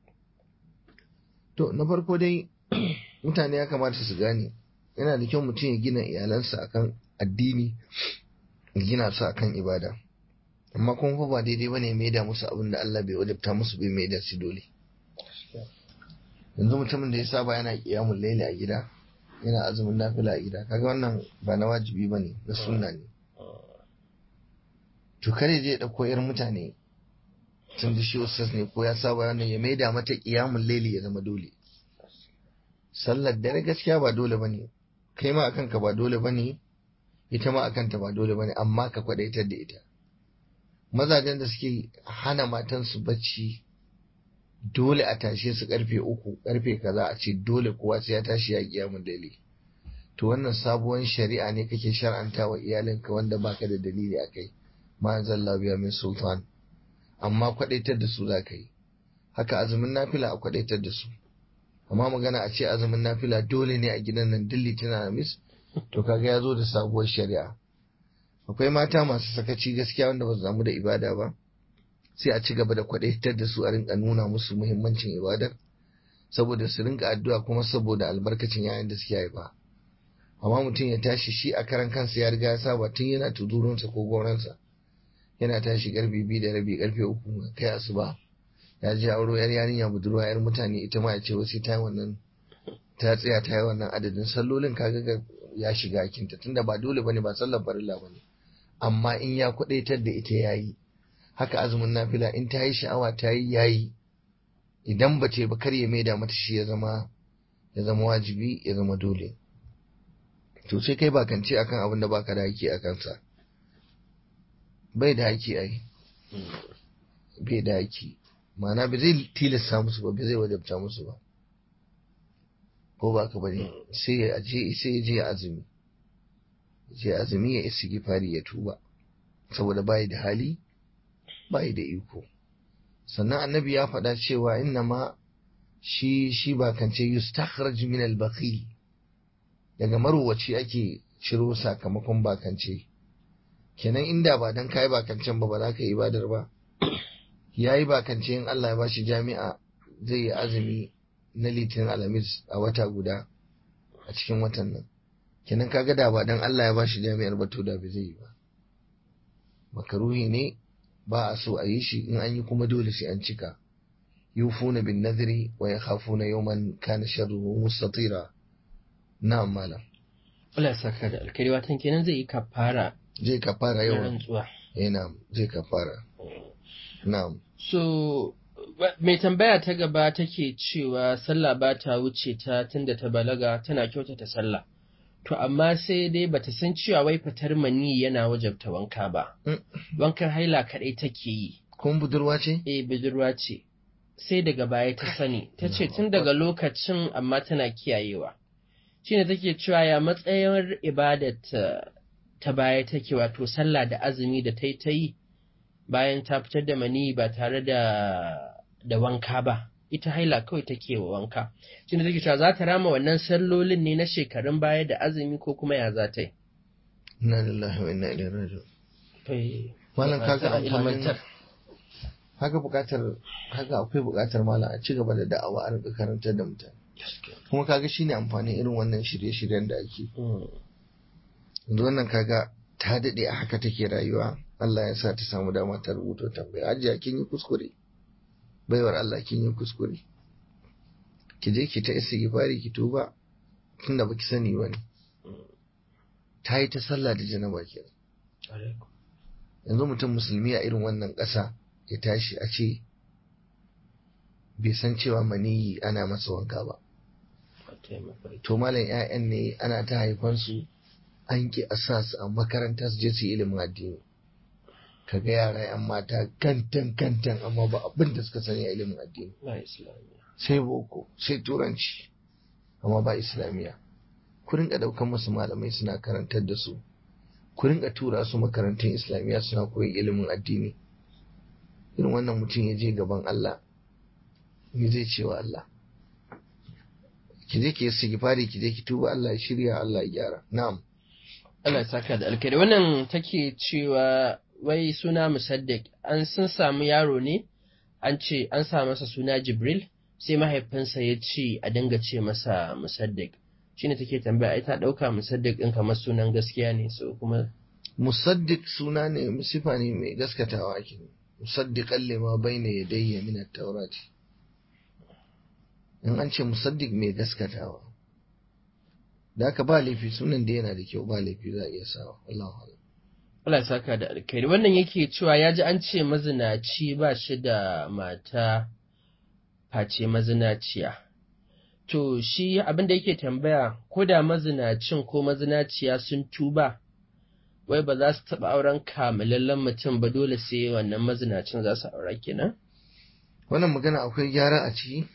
to na farko dai mutane ya kamata su gane yana da kyau mutum ya gina iyalansa akan addini ya gina su akan ibada amma kuma fa ba daidai bane mai da musu abin da Allah bai wajabta musu bai mai da su dole yanzu mutumin da ya saba yana kiyamun laili a gida yana azumin nafila a gida kaga wannan ba na wajibi bane na sunna ne to kare je dauko yar mutane tun da shi ustaz ne ko ya saba wannan ya maida mata kiyamun laili ya zama dole sallar dare gaskiya ba dole bane kai ma akan ka ba dole bane ita ma akan ta ba dole bane amma ka kwadaitar da ita mazajen da suke hana matansu bacci dole a tashe su karfe uku karfe kaza a ce dole kowa sai ya tashi ya kiyamun dali to wannan sabuwar shari'a ne kake shar'anta wa iyalinka wanda baka da dalili a kai ma zalla biya min sultan amma kwadaitar da su za ka yi haka azumin nafila a kwadaitar da su amma magana a ce azumin nafila dole ne a gidan nan dilli tana mis to kaga ya zo da sabuwar shari'a akwai mata masu sakaci gaskiya wanda ba su damu da ibada ba sai a ci gaba da kwadaitar da su a rinka nuna musu muhimmancin ibadar saboda su rinka addu'a kuma saboda albarkacin yayin da suke haifa amma mutum ya tashi shi a karan kansa ya riga ya saba tun yana tudurunsa ko goransa yana tashi karfe biyu da rabi karfe uku kai asuba ya je auro yar yarinya budurwa yar mutane ita ma ya ce wasu ta wannan ta tsaya ta yi wannan adadin sallolin kaga ya shiga kinta tunda ba dole bane ba sallar farilla bane amma in ya kwadaitar da ita yayi haka azumin nafila in ta yi sha'awa ta yi yayi idan ba ce ba kar ya maida mata shi ya zama ya zama wajibi ya zama dole to sai kai bakance akan abin da baka da haƙƙi a kansa bai da haƙƙi ai bai da haƙƙi ma'ana ba zai tilasta musu ba ba zai wajabta musu ba ko ba ka bane sai ya je sai ya je azumi je azumi ya isi gifari ya tuba saboda bai da hali bai da iko sannan annabi ya faɗa cewa inna ma shi shi ba kance yustakhraj min al-bakhil daga marowaci ake ciro sakamakon bakance kenan inda ba dan kai bakancen ba ba za ka yi ibadar ba yayi bakance in Allah ya bashi jami'a zai yi azumi na litinin alamis a wata guda a cikin watan nan kenan kaga da ba dan Allah ya bashi jami'ar ba to da bai zai yi ba makaruhi ne ba a so a yi shi in an yi kuma dole sai an cika yufuna bin nadri wa yakhafuna yawman kana sharruhu mustatira na'am malam Allah ya saka da alkari watan kenan zai yi kafara zai kafara na yau rantsuwa eh na'am zai kafara na'am so ba- mai tambaya ta gaba take cewa sallah ba ta wuce ta tunda ta balaga tana kyautata sallah to amma sai dai bata san cewa wai fitar mani yana wajabta wanka ba Mm. wankan haila kaɗai take yi kun budurwa ce eh budurwa ce sai daga baya ta sani ta ce tun daga lokacin amma tana kiyayewa shine take cewa ya matsayin ibadarta ta baya take wato sallah da azumi da ta yi ta yi bayan ta fitar da mani ba tare da da wanka ba ita haila kawai take wa wanka shine take cewa za ta rama wannan sallolin ne na shekarun baya da azumi ko kuma ya za ta yi inna lillahi wa inna ilaihi raji'un Eh, malam ba kaga ta amfanin ilmantar. haka bukatar haka akwai bukatar malam a ci gaba da da'awa a rinka karantar da mutane kuma kaga shine amfanin irin wannan shirye-shiryen da ake Mm. yanzu wannan kaga ta daɗe a haka take rayuwa Allah ya sa ta samu dama ta rubuto tambaya ajiya kin yi kuskure baiwar Allah kin yi kuskure ki je ki ta istighfari ki tuba tunda baki sani ba ne ta yi ta sallah da janaba ke yanzu mutum musulmi a irin wannan ƙasa ya tashi a ce bai san cewa maniyi ana masa wanka ba to malam 'ya'yan ne ana ta haifansu an ki a sa su a makaranta su je su yi ilimin addini ka ga yara 'yan mata kantan kantan amma ba abin da suka sani a ilimin addini sai boko sai turanci amma ba islamiyya ku rinka daukan musu malamai suna karantar da su ku rinka tura su makarantun islamiyya suna koyi ilimin addini irin wannan mutum ya je gaban Allah me zai ce wa Allah ki je ki yi sigifari ki je ki tuba Allah ya shirya Allah ya gyara na'am Allah ya saka da alkhairi wannan take cewa wai suna musaddiq an sun samu yaro ne an ce an sa masa suna Jibril sai mahaifinsa ya ce a dinga ce masa musaddiq shine take tambaya ai ta dauka musaddiq din kamar sunan gaskiya ne so kuma musaddiq suna ne sifa ne mai gaskatawa ake musaddiqan lima bayna yadayya min at-taurati in an ce musaddiq mai gaskatawa da haka ba laifi sunan da yana da kyau ba laifi za a iya sawa Allahu a'lam Allah ya saka da alkhairi wannan yake cewa ya ji an ce mazinaci ba shi da mata face mazinaciya to shi abin da yake tambaya ko da mazinacin ko mazinaciya sun tuba wai ba za su taɓa auren kamalallen mutum ba dole sai wannan mazinacin za su aura kenan wannan magana akwai gyara a ciki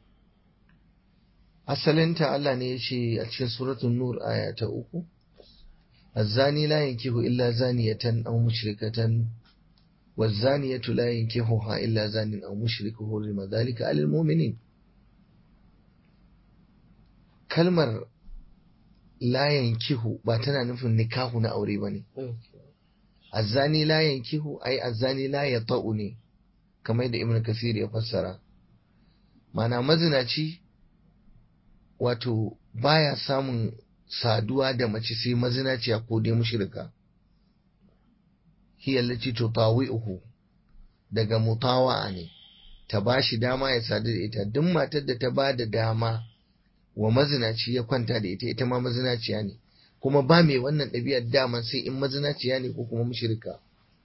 asalinta Allah ne ya ce a cikin suratul nur aya ta uku الزاني لا ينكح إلا زانية أو مشركة والزانية لا ينكحها إلا زان أو مشرك حرم ذلك على المؤمنين kalmar la yankihu ba tana nufin nikahu na aure ba ne azzani la yankihu ai azzani la ya ta'u ne kamar da ibn kasir ya fassara mana mazinaci wato baya samun saduwa da mace sai mazinaciya ko dai mushrika hiya allati tutawi'uhu daga mutawa'a ne ta bashi dama ya sadu da ita duk matar da ta ba da dama wa mazinaci ya kwanta da ita ita ma mazinaciya ne kuma ba mai wannan ɗabi'ar daman sai in mazinaciya ne ko kuma mushrika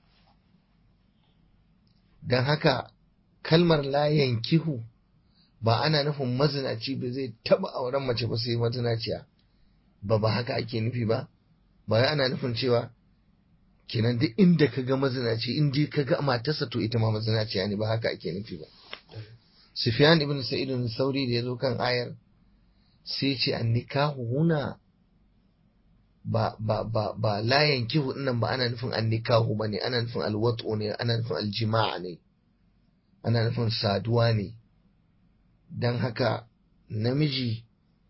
don haka kalmar layan kihu ba ana nufin mazinaci ba zai taɓa auren mace ba sai mazinaciya ba ba haka ake nufi ba ba ana nufin cewa kenan duk inda ka ga mazinaci in dai ka ga matarsa to ita ma mazinaciya ne ba haka ake nufi ba Sufyan ibn Sa'id sauri da ya zo kan ayar sai ce an nikahu huna ba ba ba ba la yankihu dinnan ba ana nufin an nikahu bane ana nufin alwatu ne ana nufin aljima'a ne ana nufin saduwa ne dan haka namiji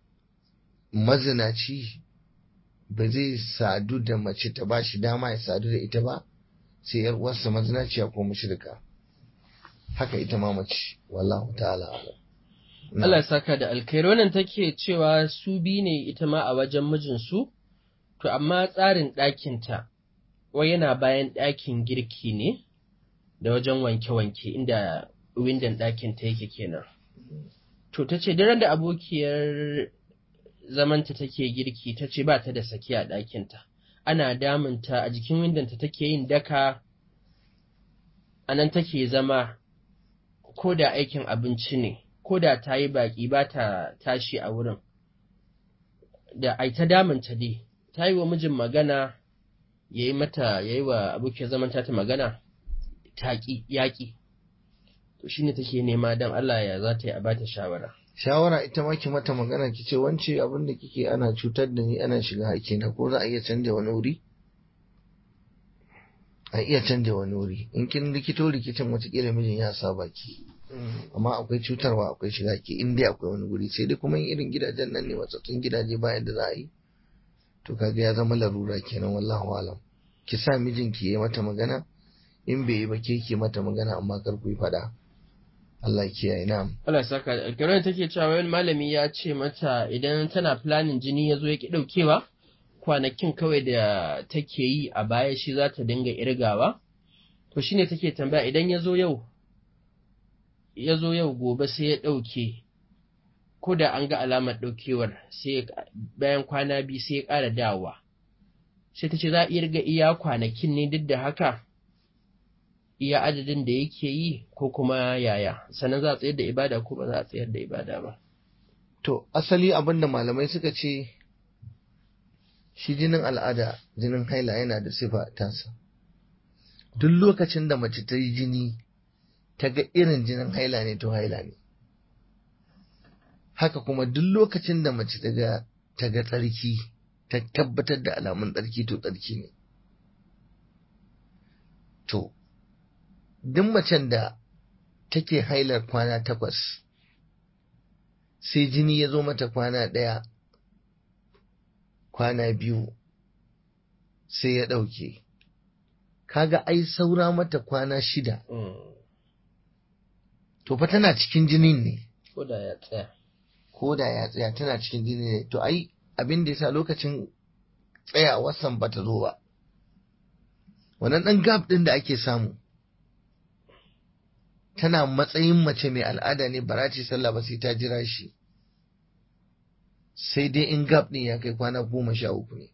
mazinaci ba zai sadu da mace ta ba shi dama ya sadu da ita ba sai yar uwarsa mazinaciya ko mushrika haka ita ma mace wallahu ta'ala alam Allah ya saka da alkhairi wannan take cewa su bi ne ita ma a wajen mijinsu to amma tsarin ɗakinta wai yana bayan ɗakin girki ne da wajen wanke-wanke inda windon ɗakinta yake kenan to ta ce daren da abokiyar zamanta take girki ta ce ba ta da saki a ɗakinta ana damunta a jikin windonta take yin daka a nan take zama ko da aikin abinci ne ko da ta yi baƙi ba ta tashi a wurin da ai ta damunta dai ta yi wa mijin magana ya yi mata ya yi wa abokiyar zamanta ta magana taƙi yaƙi to shine take nema don Allah ya za ta yi a bata shawara shawara ita ma ki mata magana ki ce wance abin da kike ana cutar da ni ana shiga hakina ko za a iya canja wani wuri a iya canja wani wuri in kin rikito rikicin watakila mijin ya saba ki amma akwai cutarwa akwai shiga ki in dai akwai wani wuri sai dai kuma in irin gidajen nan ne watsattun gidaje bayan da za a yi to kaga ya zama larura kenan wallahu alam ki sa mijinki ya mata magana in bai yi ba ke ki mata magana amma kar ku yi fada Allah ya kiyaye na'am Allah saka da alƙarar take cewa wani malami ya ce mata idan tana planning jini ya zo ya ki ɗaukewa kwanakin kawai da take yi a baya shi za ta dinga irgawa to shine take tambaya idan ya zo yau ya zo yau gobe sai ya ɗauke ko da an ga alamar ɗaukewar sai bayan kwana biyu sai ya ƙara dawowa sai ta ce za a iya riga iya kwanakin ne duk da haka iya adadin da yake yi ko kuma yaya sannan za a tsayar da ibada ko ba za a tsayar da ibada ba To, asali abin da malamai suka ce, shi jinin al'ada, jinin haila yana da sifa tasa. Duk lokacin da mace ta yi jini, ta ga irin jinin haila ne to haila ne. Haka kuma duk lokacin da mace ta ga ta ga tsarki, ta tabbatar da alamun tsarki to tsarki ne. To, duk macen da take hailar kwana takwas, sai jini ya zo mata kwana ɗaya, kwana biyu, sai ya ɗauke. Kaga ai saura mata kwana shida, to fa tana cikin jinin ne, ko da ya tsaya ko da ya tsaya tana cikin jini ne, to ai abin da ya sa lokacin tsayawarsan ba ta zo ba. Wannan ɗan gab ɗin da ake samu, tana matsayin mace mai al'ada ne ba za ta yi sallah ba sai ta jira shi sai dai in gab ɗin ya kai kwana goma sha uku ne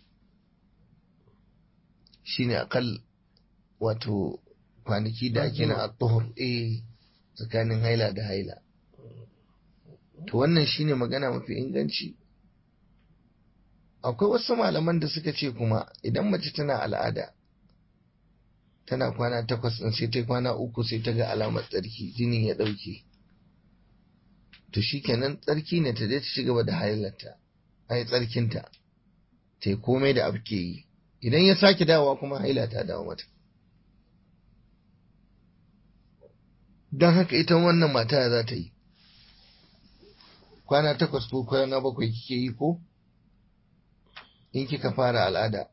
shi ne akal wato kwanaki da ake na atuhur eh tsakanin haila da haila to wannan shine magana mafi inganci akwai wasu malaman da suka ce kuma idan mace tana al'ada tana kwana takwas ɗin sai ta kwana uku sai ta ga alamar tsarki jinin ya ɗauke to shi kenan tsarki ne ta je ta ci gaba da hailarta ai tsarkinta ta yi komai da abu ke yi idan ya sake dawowa kuma haila ta dawo mata don haka ita wannan mata za ta yi kwana takwas ko kwana bakwai kike yi ko in kika fara al'ada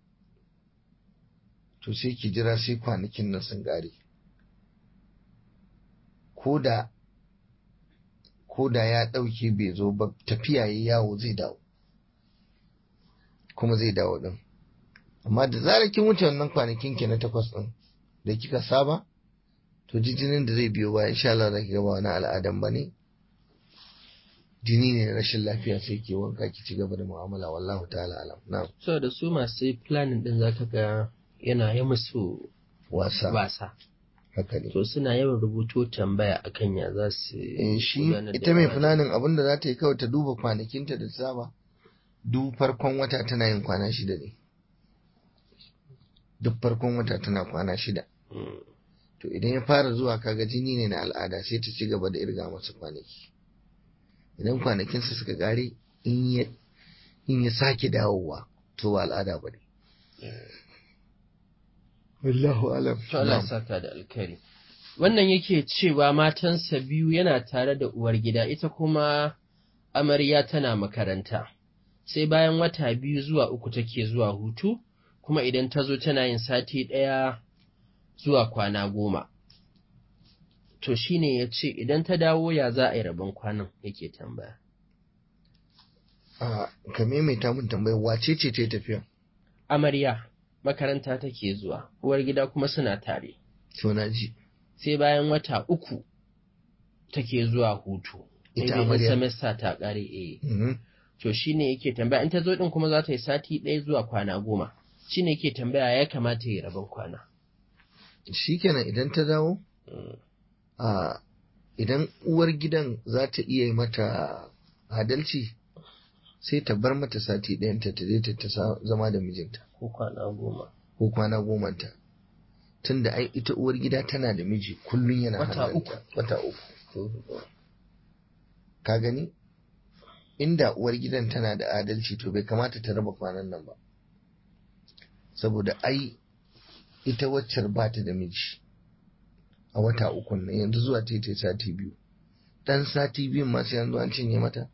to sai ki jira sai kwanakin nan sun gare ko da ko da ya ɗauke bai zo ba tafiya ya yawo zai dawo kuma zai dawo ɗin amma da zarar kin wuce wannan kwanakin ki na takwas ɗin da kika saba to jijinin da zai biyo bayan insha Allah zaki ga ba wani al'adan ba ne jini ne rashin lafiya sai ke wanka ki ci gaba da mu'amala wallahu ta'ala alam na'am so da su masu planning din zaka ga yana yi musu wasa wasa haka ne to suna yawan rubuto tambaya akan ya za su eh shi gudanar da ita mai ibada. fulanin abin da za ta yi kawai ta duba kwanakinta da saba duk farkon wata tana yin kwana shida ne duk farkon wata tana kwana shida Mm. to idan ya fara zuwa kaga jini ne na al'ada sai ta ci gaba da irga masa kwanaki idan kwanakinsa suka kare in ya in ya sake dawowa to ba al'ada ba ne wallahu alam To Allah ya saka da alkhairi. Wannan yake cewa matansa biyu yana tare da uwar gida ita kuma amarya tana makaranta. Sai bayan wata biyu zuwa uku take zuwa hutu, kuma idan ta zo tana yin sati ɗaya zuwa kwana goma. To shi ne ya ce idan ta dawo ya za a yi rabon kwanan yake tambaya. a ka maimaita mun tambayar wace ce ta yi tafiya Amarya makaranta take zuwa, uwar gida kuma suna tare. to na ji sai bayan wata uku take zuwa hutu. Ita Maybe in amarya. semester ta ƙare eh. Mhm. To shi ne yake tambaya in ta zo ɗin kuma za ta yi sati ɗaya zuwa kwana goma. Shi ne yake tambaya ya kamata ya yi rabon kwana. shikenan idan ta dawo Mm. a idan uwar gidan za ta iya yi mata adalci sai ta bar mata sati ɗayanta ta je ta ta sa- zama da mijinta Ko kwana goma. ko kwana gomanta tunda ai ita uwar gida tana da miji kullum yana Wata hannunta. wata uku To, ka gani inda uwar gidan tana da adalci to bai kamata ta raba kwanan nan ba saboda ai ita waccar ba ta da miji a wata uku nan yanzu zuwa ta yi sati biyu dan sati biyun masu yanzu an cinye mata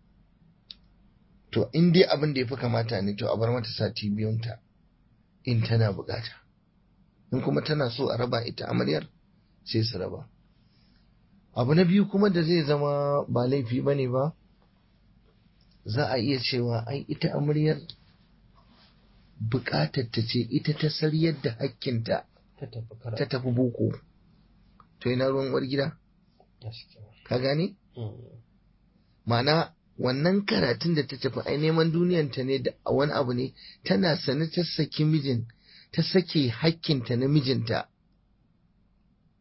to in dai abin da ya fi kamata ne to a bar mata sati biyunta in tana bukata in kuma tana so a raba ita amaryar sai su raba abu na biyu kuma da zai zama ba laifi ba ne ba za a iya cewa ai ita amaryar bukatar ta ce ita ta saryar da hakkinta ta tafi ta karatu. tafi boko to ina ruwan uwar gida Gaskiya. ka gane Mm. ma'ana wannan karatun da ta tafi ai neman duniyanta ne da wani abu ne tana sane ta saki mijin ta sake hakkinta na mijinta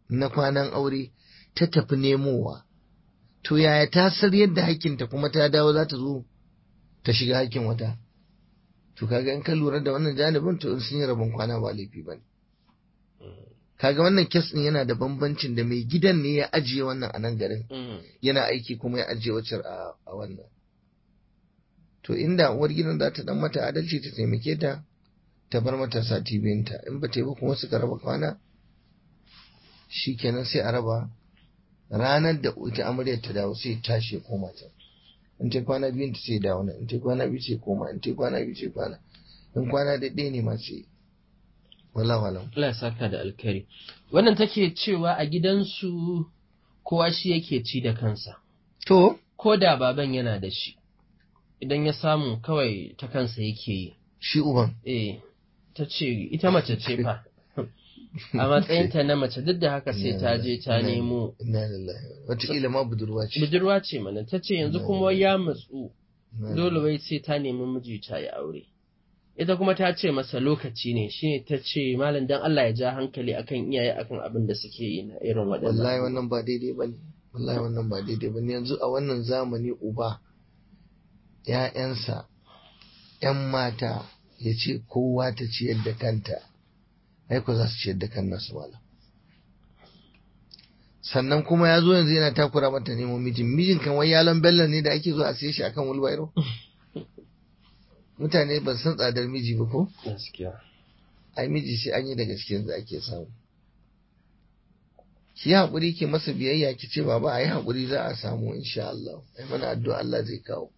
na kwanan aure ta tafi nemowa to yaya ta sar yadda hakkinta kuma ta dawo za ta zo ta shiga hakkin wata to kaga in ka lura da wannan janibin to in sun yi rabon kwana ba laifi ba kaga wannan kes din yana da bambancin da mai gidan ne ya ajiye wannan a nan garin yana aiki kuma ya ajiye wacce a wannan to inda uwar gidan za ta dan mata adalci ta taimake ta ta bar mata sati biyunta in ba ta yi ba kuma suka raba kwana shikenan sai a raba ranar da ita amaryar ta dawo sai tashi ya koma ta in ta kwana biyun ta sai dawo in ta kwana biyu sai koma in ta kwana biyu sai kwana in kwana da ɗaya ne ma sai wala wala Allah ya saka da alkari wannan take cewa a gidansu kowa shi yake ci da kansa to ko da baban yana da shi idan ya samu kawai ta kansa yake yi shi uban eh ta ce ita mace ce fa a matsayinta na mace duk da haka sai ta je ta nemo inna lillahi wataƙila ma budurwa ce budurwa ce mana ta ce yanzu kuma ya matsu dole wai sai ta nemi miji ta yi aure ita kuma ta ce masa lokaci ne shine ta ce malam dan Allah ya ja hankali akan iyaye akan abin da suke yi na irin waɗannan wallahi wannan ba daidai bane wallahi wannan ba daidai bane yanzu a wannan zamani uba ‘ya'yansa ‘yan mata ya ce kowa ta ciyar da kanta aiko za su ciyar da kan nasu malam sannan kuma ya zo yanzu yana takura mata nemo mijin mijin kan wai yalon bello ne da ake zo a siye shi akan wulbairo mutane ba san tsadar miji ba ko gaskiya ai miji sai an yi da gaskiyar da ake samu ki haƙuri ki masa biyayya ki ce baba a yi haƙuri za a samu insha Allah ai mana addu'a Allah zai kawo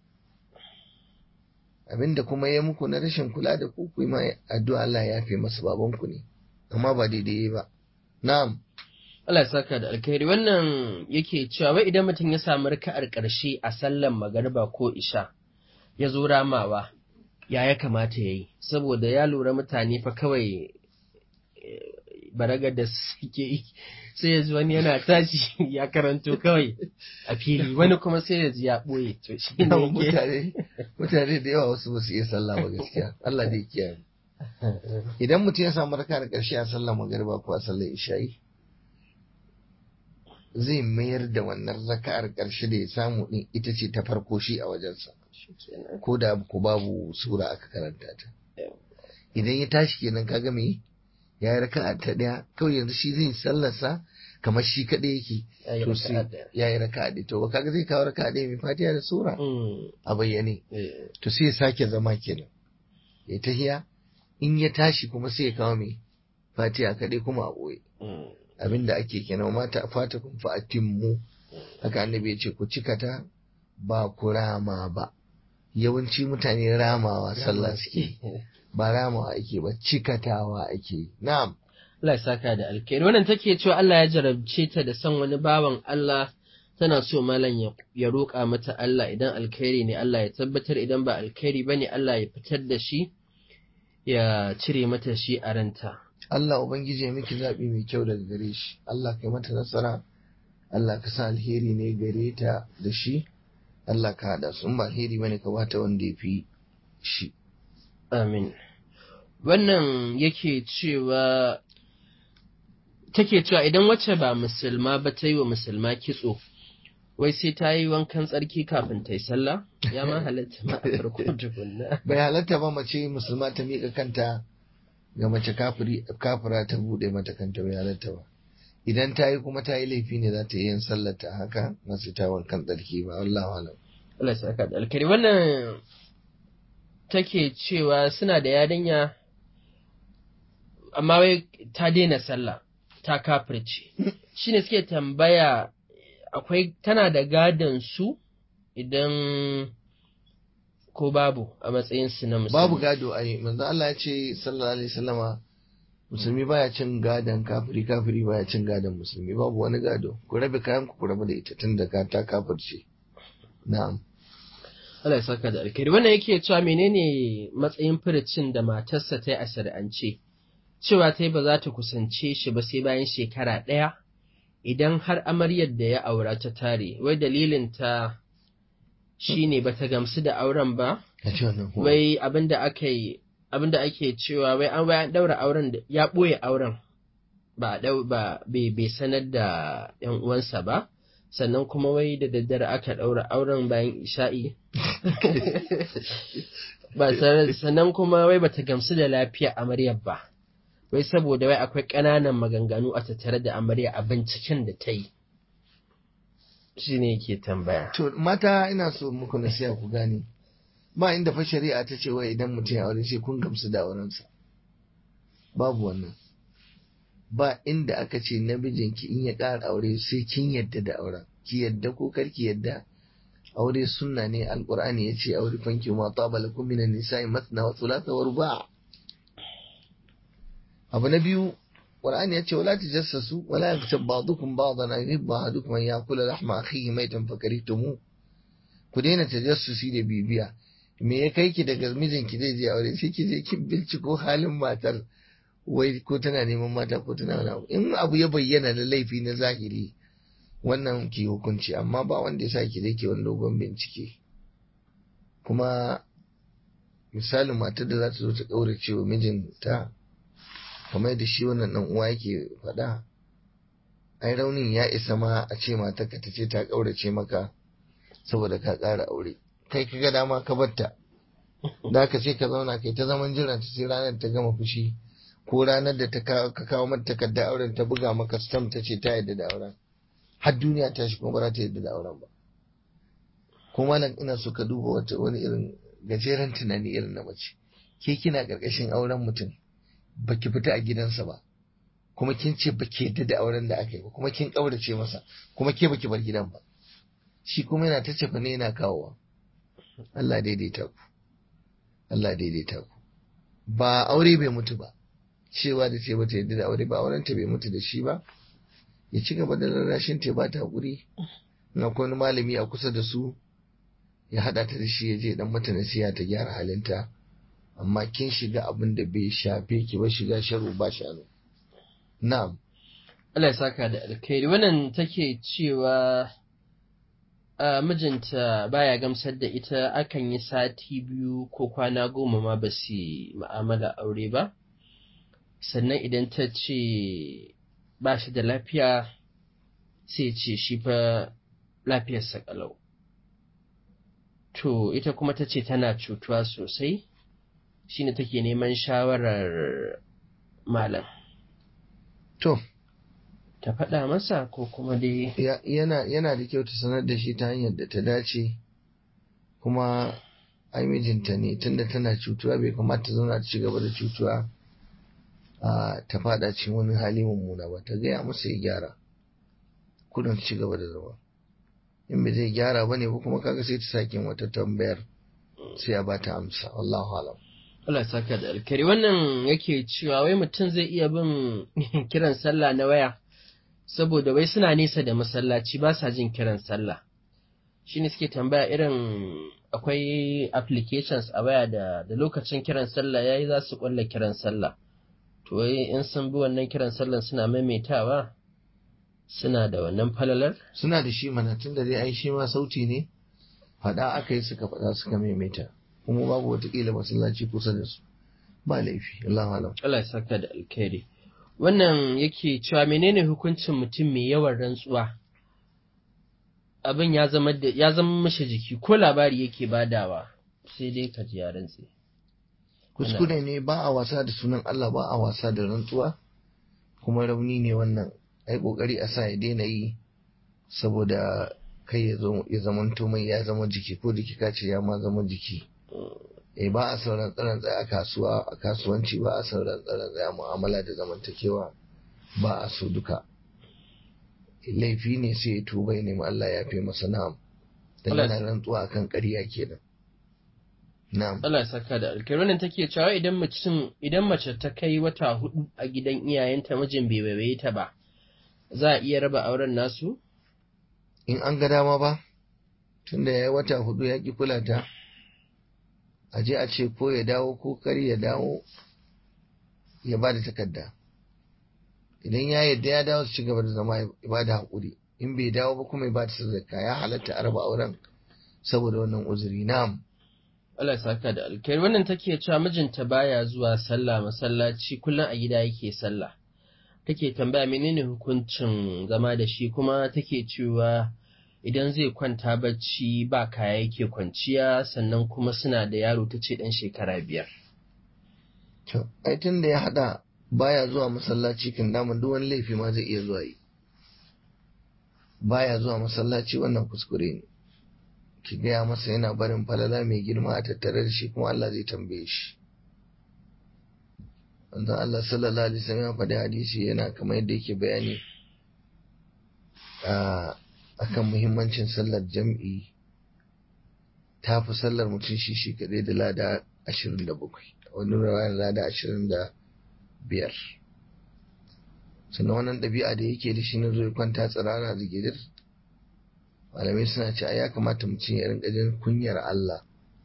abinda kuma ya muku na rashin kula da ku ku ma addu'a Allah ya yafe masa babanku ne amma ba daidai ba na'am Allah ya saka da alkhairi wannan yake cewa wai idan mutum ya samu raka'ar ƙarshe a sallan magariba ko isha ya zo ramawa ya ya kamata ya yi saboda ya lura mutane fa kawai baragar da suke yi sai ya ji wani yana tashi ya karanto kawai a fili wani kuma sai ya ji ya ɓoye to shi ne mutane mutane da yawa wasu ba su iya sallah ba gaskiya Allah dai kiyaye idan mutum ya samu raka da ƙarshe a sallar magariba ko a sallar isha'i zai mayar da wannan raka'ar ƙarshe da ya samu din ita ce ta farko shi a wajensa ko da ko babu sura aka karanta ta idan ya tashi kenan kaga me ya yi raka'a ta ɗaya kawai yanzu shi zai sallarsa kamar shi kaɗai yake to sai ya yi raka'a ɗaya to ba kaga zai kawo raka'a ɗaya mai fatiha da sura a bayyane to sai ya sake zama kenan ya tahiya in ya tashi kuma sai ya kawo mai fatiha kaɗai kuma a ɓoye abinda ake kenan mata fata kun fa atimmu haka annabi ya ce ku cika ta ba ku rama ba yawanci mutane ramawa sallah suke ba ramawa ake ba cikatawa ake na'am Allah ya saka da alkhairi wannan take cewa Allah ya jarabce ta da son wani bawan Allah tana so malam ya roƙa mata Allah idan alkhairi ne Allah ya tabbatar idan ba alkhairi bane Allah ya fitar da shi ya cire mata shi a ranta Allah ubangiji ya miki zaɓi mai kyau daga gare shi Allah kai mata nasara Allah ka sa alheri ne gare ta da shi Allah ka haɗa su in ba alheri bane ka bata wanda ya fi shi Amin. Wannan yake cewa take cewa idan wacce ba musulma ba ta yi wa musulma kitso, wai sai ta yi wankan tsarki kafin ta yi sallah, ya ma halatta ma a farko tukunna. bai halatta ba mace musulma ta miƙa kanta ga mace kafira ta buɗe mata kanta bai halatta ba. Idan ta yi kuma ta yi laifi ne za ta yi yin sallar ta haka masu ta wankan tsarki ba Allah alam. Allah ya saka da alkari wannan take cewa suna da yarinya amma wai ta daina sallah ta kafirce shi ne suke tambaya akwai tana da gadon su idan ko babu a matsayin su na musulmi Babu gado a yi, manzo Allah ya ce sallallahu alaihi wasallama musulmi baya cin gadon kafiri kafiri baya cin gadon musulmi babu wani gado ku rabe kayan ku rabu da ita tun da ka ta kafirce na'am Allah ya saka da alkhairi wannan yake cewa menene matsayin furicin da matarsa ta yi a shari'ance cewa ta yi ba za ta kusance shi ba sai bayan shekara ɗaya idan har amaryar da ya aura ta tare wai dalilin ta shine ba ta gamsu da auren ba ka ce wannan ko wai abinda aka yi abinda ake cewa wai an bayan daura auren da ya ɓoye auren ba dau ba bai sanar da yan uwansa ba sannan kuma wai da daddare aka ɗaura auren bayan isha'i ba sannan kuma wai bata gamsu da lafiya amaryar ba wai saboda wai akwai ƙananan maganganu a tattare da amarya a binciken da ta yi shi ne ke tambaya to mata ina so muku nasiha ku gane ba inda fa shari'a ta ce wai idan mutum ya aure sai kun gamsu da aurensa babu wannan ba inda aka ce namijinki in ya ƙara aure sai kin yadda da auren ki yadda ko kar ki yadda aure sunna ne alqur'ani yace aure fanki ma taba lakum minan nisa'i mathna wa thulatha wa ruba' abu na biyu qur'ani yace wala tajassasu wala yaktab ba'dukum ba'dan an yuhibba ahadukum an ya'kula lahma akhihi maytan fakarihtumu ku daina tajassusi da bibiya me ya kai ki daga mijinki zai je aure sai ki je kin binciko halin matar wai ko tana neman mata ko tana wani abu in abu ya bayyana da laifi na zahiri wannan ki hukunci amma ba wanda ya sa ki dai ke wani dogon bincike kuma misalin matar da za ta zo ta ƙaurace wa mijinta kamar da shi wannan ɗan uwa yake faɗa ai raunin ya isa ma a ce matarka ta ce ta ƙaurace maka saboda ka ƙara aure kai ka ga dama ka batta da ka ce ka zauna kai ta zaman jiran ta sai ranar ta gama fushi ko ranar da ka kawo mata takardar auren ta buga maka stamp ta ce ta yadda da auren har duniya ta shi kuma ba za ta yadda da auren ba ko malam ina so ka duba wata wani irin gajeren tunani irin na mace ke kina karkashin auren mutum baki fita a gidansa ba kuma kin ce baki yadda da auren da aka yi ba kuma kin kaurace masa kuma ke baki bar gidan ba shi kuma yana ta cefa ne yana kawowa Allah daidaita ku Allah daidaita ku ba aure bai mutu ba cewa da ce bata yadda da aure ba auren ta bai mutu da shi ba ya ci gaba da rarrashin ta ba ta hakuri na wani malami a kusa da su ya hada ta da shi ya je dan mata nasiha ta gyara halinta amma kin shiga abin da bai shafe ki ba shiga sharu ba shanu na'am Allah ya saka da alkhairi wannan take cewa a mijinta baya gamsar da ita akan yi sati biyu ko kwana goma ma ba su ma'amala aure ba sannan idan ta ce ba shi da lafiya sai ce shi fa lafiyarsa kalau to ita kuma ta ce tana cutuwa sosai shine take neman shawarar malam to ta faɗa masa ko kuma dai yana yana da kyau ta sanar da shi ta hanyar da ta dace kuma ai mijinta ne tunda tana cutuwa bai kamata ta zauna ta ci gaba da cutuwa a ta fada cikin wani hali mummuna ba ta gaya masa ya gyara kudin ci gaba da zama in bai zai gyara bane ba kuma kaga sai ta sake wata tambayar sai ya bata amsa wallahu alam Allah saka da alkari wannan yake cewa wai mutum zai iya bin kiran sallah na waya saboda wai suna nesa da masallaci ba sa jin kiran sallah shine suke tambaya irin akwai applications a waya da da lokacin kiran sallah yayi za su kwalla kiran sallah to wai in sun bi wannan kiran sallah suna maimaitawa suna da wannan falalar suna da shi mana tun da dai ai shi ma sauti ne faɗa aka yi suka faɗa suka maimaita kuma babu watakila masallaci kusa da su ba laifi Allah alam Allah ya saka da alkhairi wannan yake cewa menene hukuncin mutum mai yawan rantsuwa abin ya zama da ya zama mashi jiki ko labari yake badawa sai dai ka ji ya rantse kuskure ne ba a wasa da sunan Allah ba a wasa da rantsuwa kuma rauni ne wannan ai kokari a sa ya daina yi saboda kai ya zo ya zama mai ya zama jiki ko jiki ka ce ya ma zama jiki eh ba a sauran tsaron tsaye a kasuwa a kasuwanci ba a sauran tsaron tsaye a mu'amala da zamantakewa ba a so duka laifi ne sai ya tuba ya nemi Allah ya fi masa na'am dan yana rantsuwa akan ƙarya kenan na'am Allah ya saka da alkai wannan take cewa idan mutum idan mace ta kai wata hudu a gidan iyayenta mijin bai waiwaye ta ba za a iya raba auren nasu in an ga dama ba tunda ya yi wata hudu ya ki kula ta a je a ce ko ya dawo ko kar ya dawo ya ba da takarda idan ya yadda ya dawo su ci gaba da zama ya ba da haƙuri in bai dawo ba kuma ya ba da sadaka ya halatta a raba auren saboda wannan uzuri na'am Allah ya saka da alkhairi wannan take cewa mijinta baya zuwa sallah masallaci kullum a gida yake sallah take tambaya menene hukuncin zama da shi kuma take cewa idan zai kwanta bacci ba kaya yake kwanciya sannan kuma suna da yaro ta ce ɗan shekara biyar. To, ai tun da ya haɗa baya zuwa masallaci kan daman duk wani laifi ma zai iya zuwa yi. Baya zuwa masallaci wannan kuskure ne. Ki gaya masa yana barin falala mai girma a tattare da shi kuma Allah zai tambaye shi. Wanzan Allah sallallahu alaihi wasallam ya faɗi hadisi yana kamar yadda yake bayani a akan muhimmancin sallar jam'i ta fi sallar mutum shi shi kaɗai da lada ashirin da bakwai wani rawayar lada ashirin da biyar sannan wannan ɗabi'a da yake da shi na zo kwanta tsirara da gidir malamai suna ce ya kamata mutum ya rinka jin kunyar Allah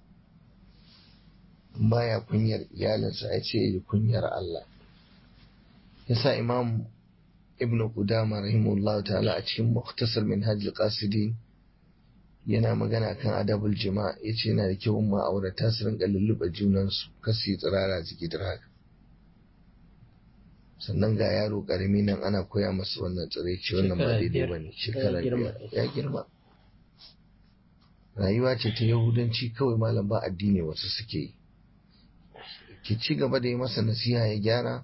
baya kunyar iyalinsa ya ce yi kunyar Allah yasa imam ibn Qudama rahimahullahu ta'ala a cikin Mukhtasar Minhaj al-Qasidin yana magana kan adabul jima' yace yana da kyau ma'aurata su rinka lulluɓe junan su kasi tsirara jiki haka sannan ga yaro karami nan ana koya masa wannan tsiraici wannan ba daidai bane shekara ya girma rayuwa ce ta yahudanci kawai malam ba addini wasu suke yi ki ci gaba da yi masa nasiha ya gyara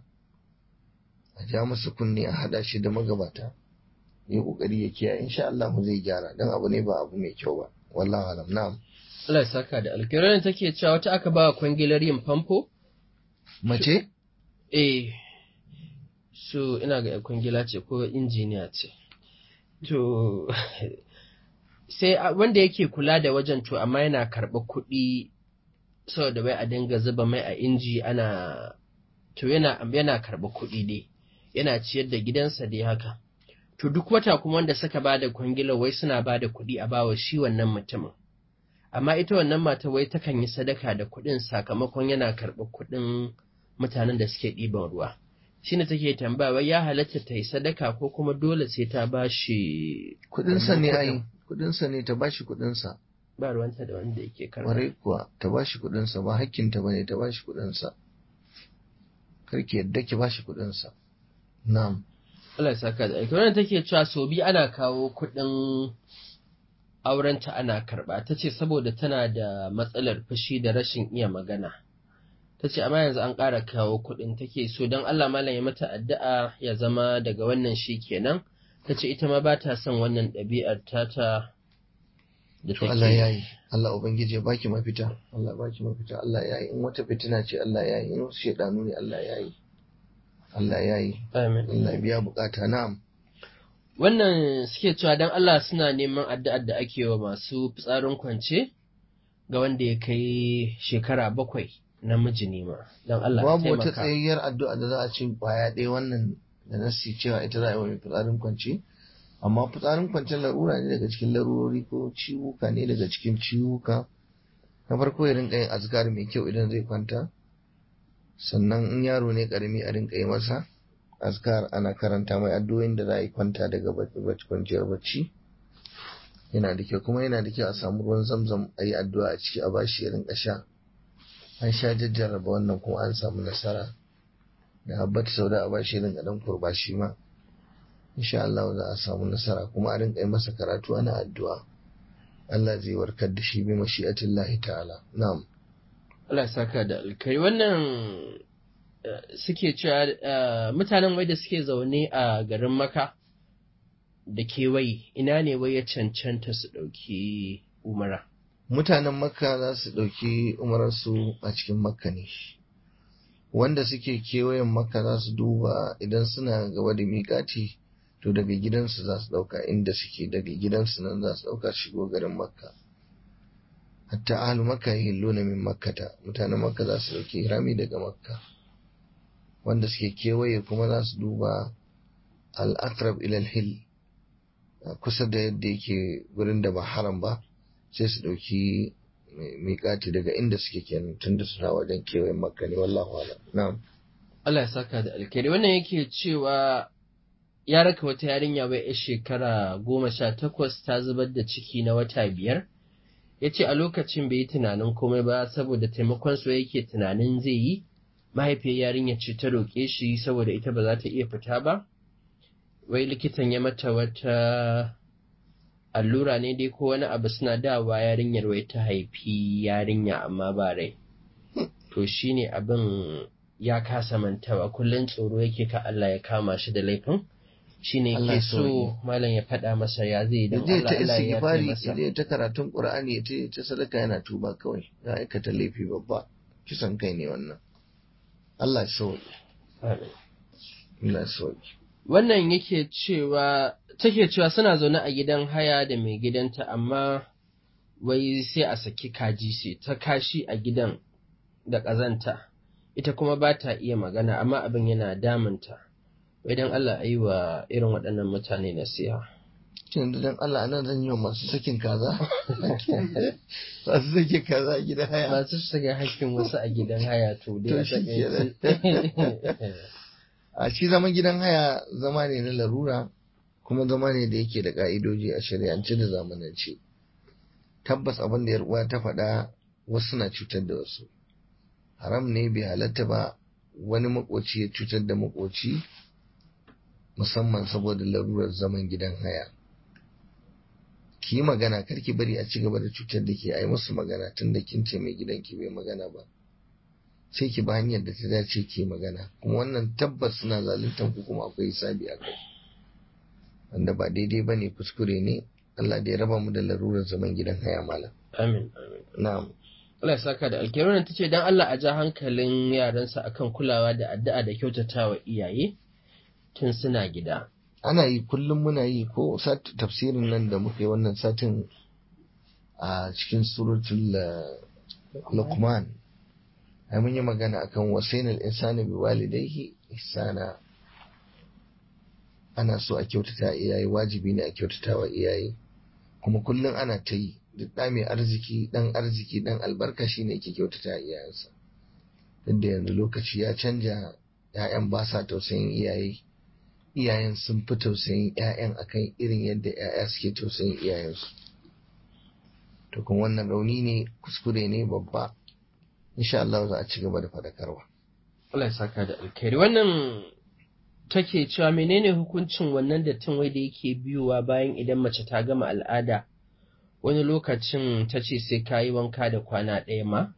a ja masa kunne a hada shi da magabata ya kokari ya kiyaye insha Allah zai gyara dan abu ne ba abu mai kyau ba wallahi alam na'am Allah ya saka da alkiran take cewa wata aka ba kwangilar yin famfo mace eh so ina ga kwangila ce ko injiniya ce to sai wanda yake kula da wajen to amma yana karɓa kuɗi saboda bai a dinga zuba mai a inji ana to yana yana karɓa kuɗi dai yana ciyar da gidansa dai haka. To duk wata kuma wanda suka ba da kwangilar wai suna ba da kuɗi a bawa shi wannan mutumin. Amma ita wannan mata wai takan yi sadaka da kuɗin sakamakon yana karɓar kuɗin mutanen da suke ɗiban ruwa. Shi ne take tambaya wai ya halatta ta yi sadaka ko kuma dole sai ta ba shi kuɗinsa ne ai kuɗinsa ne ta ba shi kuɗinsa. Ba ruwanta da wanda yake karɓa. Warai kuwa ta ba shi kuɗinsa ba hakkinta ba ne ta ba shi kuɗinsa. Karki yadda ki ba shi kuɗinsa. Na'am. Allah saka da aiki. Wannan take cewa so bi ana kawo kuɗin aurenta ana karɓa. Ta ce saboda tana da matsalar fushi da rashin iya magana. Ta ce amma yanzu an ƙara kawo kuɗin take so don Allah malam ya mata addu'a ya zama daga wannan shi kenan. Ta ce ita ma ba ta son wannan ɗabi'ar tata da take. Allah ya yi. Allah Ubangiji ya baki mafita. Allah baki mafita. Allah ya yi. In wata fitina ce Allah ya yi. In wasu shaidanu ne Allah ya yi. Allah ya yi. Amin. Allah biya bukata na'am. Wannan suke cewa don Allah suna neman addu'ar da ake wa masu fitsarin kwance ga wanda ya kai shekara bakwai namiji ne ma. Don Allah Babu wata taimaka. tsayayyar addu'a da za a ce kwaya ɗaya wannan da nasi cewa ita za a yi wa mai fitsarin kwance. Amma fitsarin kwance larura ne daga cikin larurori ko ciwuka ne daga cikin ciwuka. Na farko ya rinka yin azkar mai kyau idan zai kwanta. sannan in yaro ne karami a rinka yi masa azkar ana karanta mai addu'o'in da za a yi kwanta daga kwanciyar bacci yana da kyau kuma yana da kyau a samu ruwan zamzam a yi addu'a a ciki a bashi ya rinka sha an sha jajjarraba wannan kuma an samu nasara da habbat sauda a bashi ya rinka dan kurba shi ma insha Allah za a samu nasara kuma a rinka yi masa karatu ana addu'a Allah zai warkar da shi bi mashi'atillahi ta'ala na'am Allah ya saka da alkai wannan eh, suke cewa eh, mutanen wai da suke zaune a garin maka da kewaye ina ne wai ya cancanta su ɗauki umara. mutanen makka za su ɗauki umararsu a cikin makka ne wanda suke kewayen makka za su duba idan suna gaba da miƙati to daga gidansu za su ɗauka inda suke daga gidansu nan za su ɗauka shigo garin makka hatta ahlu makka yahilluna min makkata mutanen makka za su ɗauki rami daga makka wanda suke kewaye kuma za su duba al-aqrab ila al-hill kusa da yadda yake gurin da ba haram ba sai su ɗauki miƙati daga inda suke kenan tun da suna wajen kewayen makka ne wallahu ala na'am Allah ya saka da alkhairi wannan yake cewa ya raka wata yarinya bai yar shekara goma sha takwas ta zubar da ciki na wata biyar ya ce a lokacin bai yi tunanin komai ba saboda taimakon su yake tunanin zai yi mahaifiyar yarinya ce ta roƙe shi saboda ita ba za ta iya fita ba wai likitan ya mata wata allura ne dai ko wani abu suna dawa yarinyar wai ta haifi yarinya amma ba rai to shine abin ya kasa mantawa kullum tsoro yake ka Allah ya kama shi da laifin shine Allah yake ya so sauke. malam ya faɗa masa ya zai ya don je Allah ta Allah ya yafe istighfari masa ya je ta karatun qur'ani ya ce ta sadaka yana tuba kawai ya aikata laifi babba kisan kai ne wannan Allah ya sauke Amin. Allah ya sauke wannan yake cewa take cewa suna zaune a gidan haya da mai gidanta amma wai sai a saki kaji sai ta kashi a gidan da ƙazanta ita kuma ba ta iya magana amma abin yana damunta wai don Allah a yi wa irin waɗannan mutane nasiha Shin da dan Allah anan zan yi wa masu sakin kaza masu sakin kaza a gidan haya masu shiga hakkin wasu a gidan haya to dai To a shi takaice. a shi zaman gidan haya zama ne na larura kuma zama ne da yake da ka'idoji a shari'ance da zamanance tabbas abin da uwa ta faɗa wasu na cutar da wasu haram ne bai halatta ba wani makoci ya cutar da makoci musamman saboda larurar zaman gidan haya ki yi magana kar ki bari a ci gaba da cutar da ke ai musu magana tun da kin ce mai gidanki bai magana ba sai ki ba hanyar da ta dace ki magana kuma wannan tabbas suna zaluntar ku kuma akwai hisabi a kai wanda ba daidai ba ne kuskure ne Allah da ya raba mu da larurar zaman gidan haya malam amin amin na'am Allah ya saka da alkerunan ta ce don Allah a ja hankalin yaransa akan kulawa da addu'a da kyautatawa iyaye tun suna gida. ana yi kullum muna yi ko sat tafsirin nan da muka yi wannan satin a cikin suratul uh, Luqman ai mun yi magana akan wasainal insani bi walidayhi ihsana ana so a kyautata iyaye wajibi ne a kyautata wa iyaye kuma kullum ana ta yi duk ɗa mai arziki ɗan arziki ɗan albarka shine ke kyautata iyayensa duk da yanzu lokaci ya canja 'ya'yan ba sa tausayin iyaye iyayen sun fi tausayin 'ya'yan akan irin yadda 'ya'ya suke tausayin iyayensu to kuma wannan rauni ne kuskure ne babba insha Allah za a ci gaba da faɗakarwa Allah ya saka da alkhairi. Wannan take cewa menene hukuncin wannan dattin wai da yake biyowa bayan idan mace ta gama al'ada wani lokacin ta ce sai ka yi wanka da kwana ɗaya ma?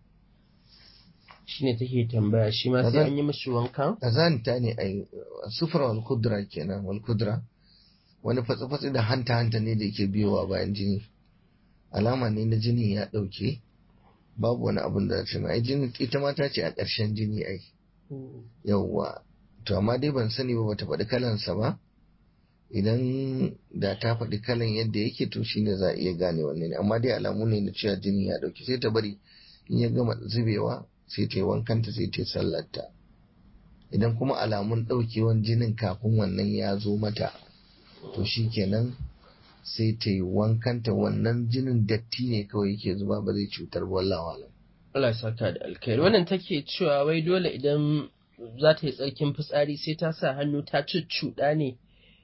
Shi ne take tambaya shi ma sai Kaza- an yi mishi wanka? kazanta ne ai sufra wal kudra kenan wal kudra wani fatsi-fatsi da hanta-hanta ne da yake biyowa bayan jini alama ne na jini ya ɗauke babu wani abun da ce ai jini ita ma ta ce a ƙarshen jini ai yauwa to amma dai ban sani ba bata faɗi kalansa ba idan da ta faɗi kalan yadda yake to shine za a iya gane wanne ne amma dai alamu ne na cewa jini ya ɗauke sai ta bari in ya gama zubewa sai ta yi wankanta sai ta yi sallarta idan kuma alamun ɗaukewan jinin kafin wannan ya zo mata to shi kenan sai ta yi wankanta wannan jinin datti ne kawai yake zuba ba zai cutar ba wallahi alam. Allah ya saka da alkhairi. Wannan take cewa wai dole idan za ta yi tsarkin fitsari sai ta sa hannu ta cuccuɗa ne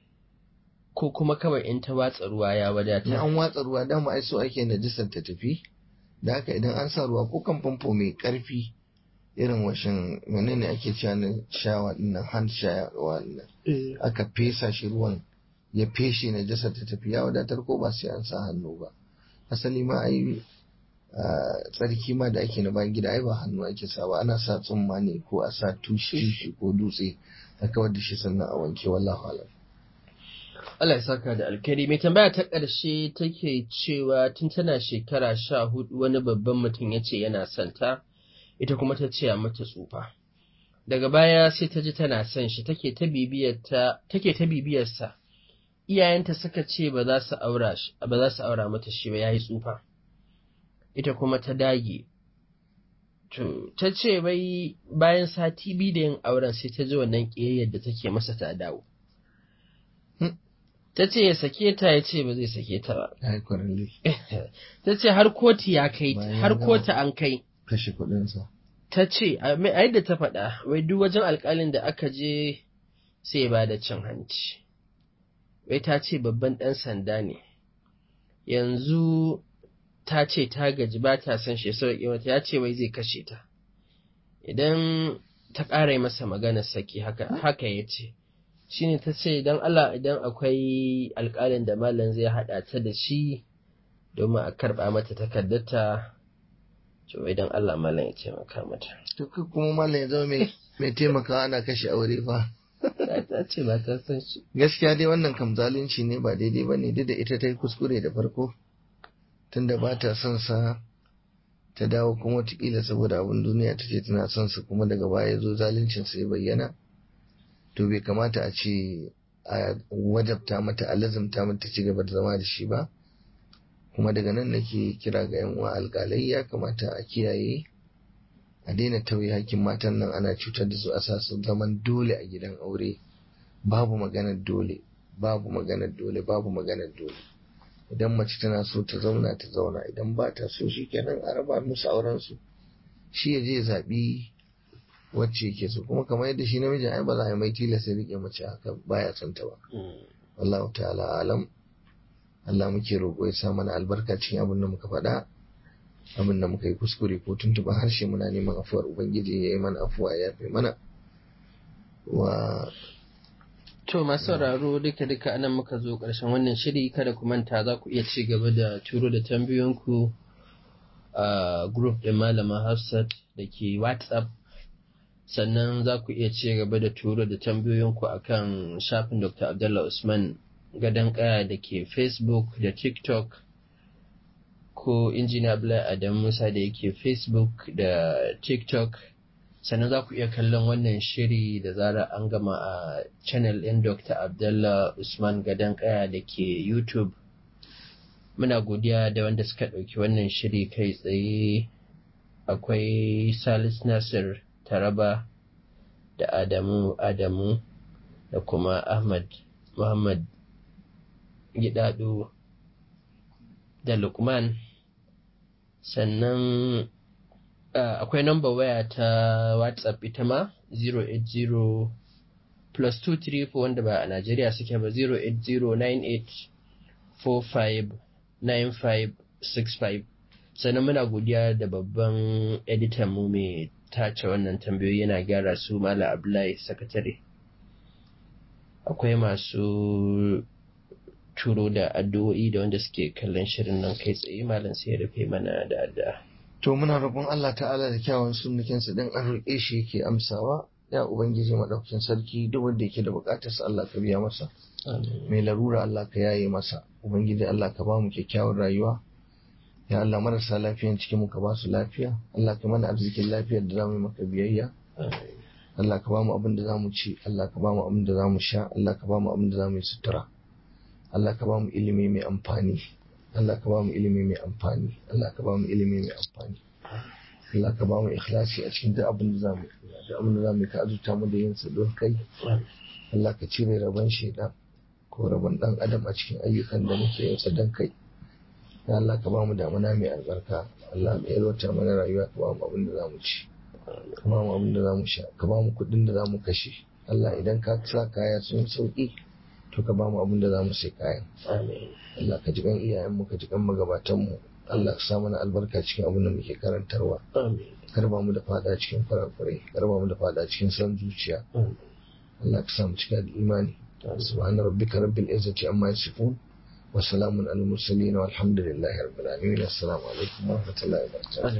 ko kuma kawai in ta watsa ruwa ya in wadata. an watsa ruwa dama ai so ake najisar ta tafi da haka idan an sa ruwa ko kan famfo mai karfi irin washin menene ake cewa na shawa dinnan hand shawa dinnan aka fesa shi ruwan ya feshe najasar ta tafi ya wadatar ko ba sai an sa hannu ba asali ma ai ah, tsarki ma da ake na bayan gida ai ba hannu ake sa ba ana sa tsumma ne ko a sa tushi tushi ko dutse a kawar da shi sannan a wanke wallahu alam Allah ya saka da alkhairi. Mai tambaya ta ƙarshe take cewa tun tana shekara sha hudu wani babban mutum ya ce yana son ta, ita kuma ta ce a mata tsufa. Daga baya sai ta ji tana son shi take ta bibiyarta take ta bibiyarsa. Iyayenta suka ce ba za su aura shi ba za su aura mata shi ba yayi tsufa. Ita kuma ta dage. To ta ce bai bayan sati biyu da yin auren sai ta ji wannan ƙiyayyar da take masa ta dawo. ta ce ya sake ta ya ce ba zai sake ta ba. ya yi kwararre Ta ce har kotu ya kai, Bayan har gama. kotu an kai. kashe kuɗinsa Ta ce, a mai- a yadda ta faɗa, wai duk wajen alƙalin da aka je sai ba da cin hanci. Wai ta ce babban ɗan sanda ne. Yanzu ta ce ta gaji ba ta son shi ya sauƙi mata, ya ce wai zai kashe ta. Idan ta ƙara yi masa maganar saki haka, haka ya ce. shine ta ce don Allah idan akwai alƙalin da malam zai haɗa ta da shi domin a karɓa mata takardarta to idan Allah malam ya taimaka mata to kai kuma malam ya zama mai mai taimakawa ana kashe aure fa ta ce ba ta san shi gaskiya dai wannan kam zalunci ne ba daidai ba ne duk da ita ta yi kuskure da farko tunda ba ta son sa ta dawo kuma watakila saboda abin duniya ta ce tana son sa kuma daga baya ya zo zaluncin sa ya bayyana to bai kamata a ce a wajabta mata a lazumta mata ci gaba da zama da shi ba kuma daga nan nake kira ga yan uwa alƙalai ya kamata a kiyaye a daina tauye hakkin matan nan ana cutar da su a sa su zaman dole a gidan aure babu maganar dole babu maganar dole babu maganar dole idan mace tana so ta zauna ta zauna idan ba ta so shi kenan a raba musu auren su shi ya je zaɓi wacce yake so kuma kamar yadda shi namiji ai ba za a yi mai tilasta rike mace haka baya son ta ba wallahu ta'ala alam Allah muke roƙo ya sa mana albarka cikin abin da muka faɗa abin da muka yi kuskure ko tuntuɓa harshe muna neman afuwar ubangiji ya yi mana afuwa ya fi mana wa To masu sauraro duka duka anan muka zo ƙarshen wannan shiri kada ku manta za ku iya ci gaba da turo da tambayoyinku a group ɗin malama Hafsat da ke WhatsApp sannan za ku iya ci gaba da turo da tambayoyinku akan shafin Dr. Abdullah Usman gadon kaya da ke Facebook da TikTok ko injiniya Abdullahi Adam Musa da yake Facebook da TikTok sannan za ku iya kallon wannan shiri da zara an gama a channel ɗin Dr. Abdullah Usman gadon kaya da ke YouTube muna godiya da wanda suka ɗauki wannan shiri kai tsaye akwai Salis Nasir Taraba da Adamu Adamu da kuma Ahmad Muhammad Gidado da Lukman sannan uh, akwai number waya ta WhatsApp ita ma 080 plus 234 wanda ba a Najeriya suke ba 08098459565 sannan muna godiya da babban editan mu mai tace wannan tambayoyi yana gyara su Mala Abdullahi sakatare akwai masu turo da addu'o'i da wanda suke kallon shirin nan kai tsaye malam sai ya rufe mana da addu'a to muna roƙon Allah ta'ala da kyawun sunnukinsa din an roƙe shi yake amsawa ya ubangiji madaukakin sarki duk wanda yake da buƙatar sa Allah ka biya masa mai larura Allah ka yaye masa ubangiji Allah ka ba mu kyakkyawar rayuwa ya Allah marasa lafiyan cikin mu ka ba su lafiya Allah ka mana arzikin lafiyar da zamu yi maka biyayya Allah ka ba mu abin da zamu ci Allah ka ba mu abin da zamu sha Allah ka ba mu abin da zamu yi sutura Allah ka ba mu ilimi mai amfani Allah ka ba mu ilimi mai amfani Allah ka ba mu ilimi mai amfani Allah ka ba mu ikhlasi a cikin duk abin da zamu duk abin da zamu ka azurta mu da yin sa don kai Allah ka cire rabon shaidan ko rabon dan adam a cikin ayyukan da muke yin sa don kai ya Allah ka ba mu damuna mai albarka Allah ka yalwata mana rayuwa ka ba mu abin da zamu ci ka ba mu abin da zamu sha ka ba mu kuɗin da zamu kashe Allah idan ka sa kaya sun sauki to ka ba mu abin da zamu sai kayan Allah ka ji kan iyayen mu ka ji kan magabatan mu Allah ka sa mana albarka cikin abin da muke karantarwa kar ba mu da fada cikin farafurai kar ba mu da fada cikin san zuciya Allah ka sa mu cika da imani subhana rabbika rabbil izzati amma yasifun wa salamun alal mursalin walhamdulillahi rabbil alamin assalamu alaikum wa rahmatullahi wa barakatuh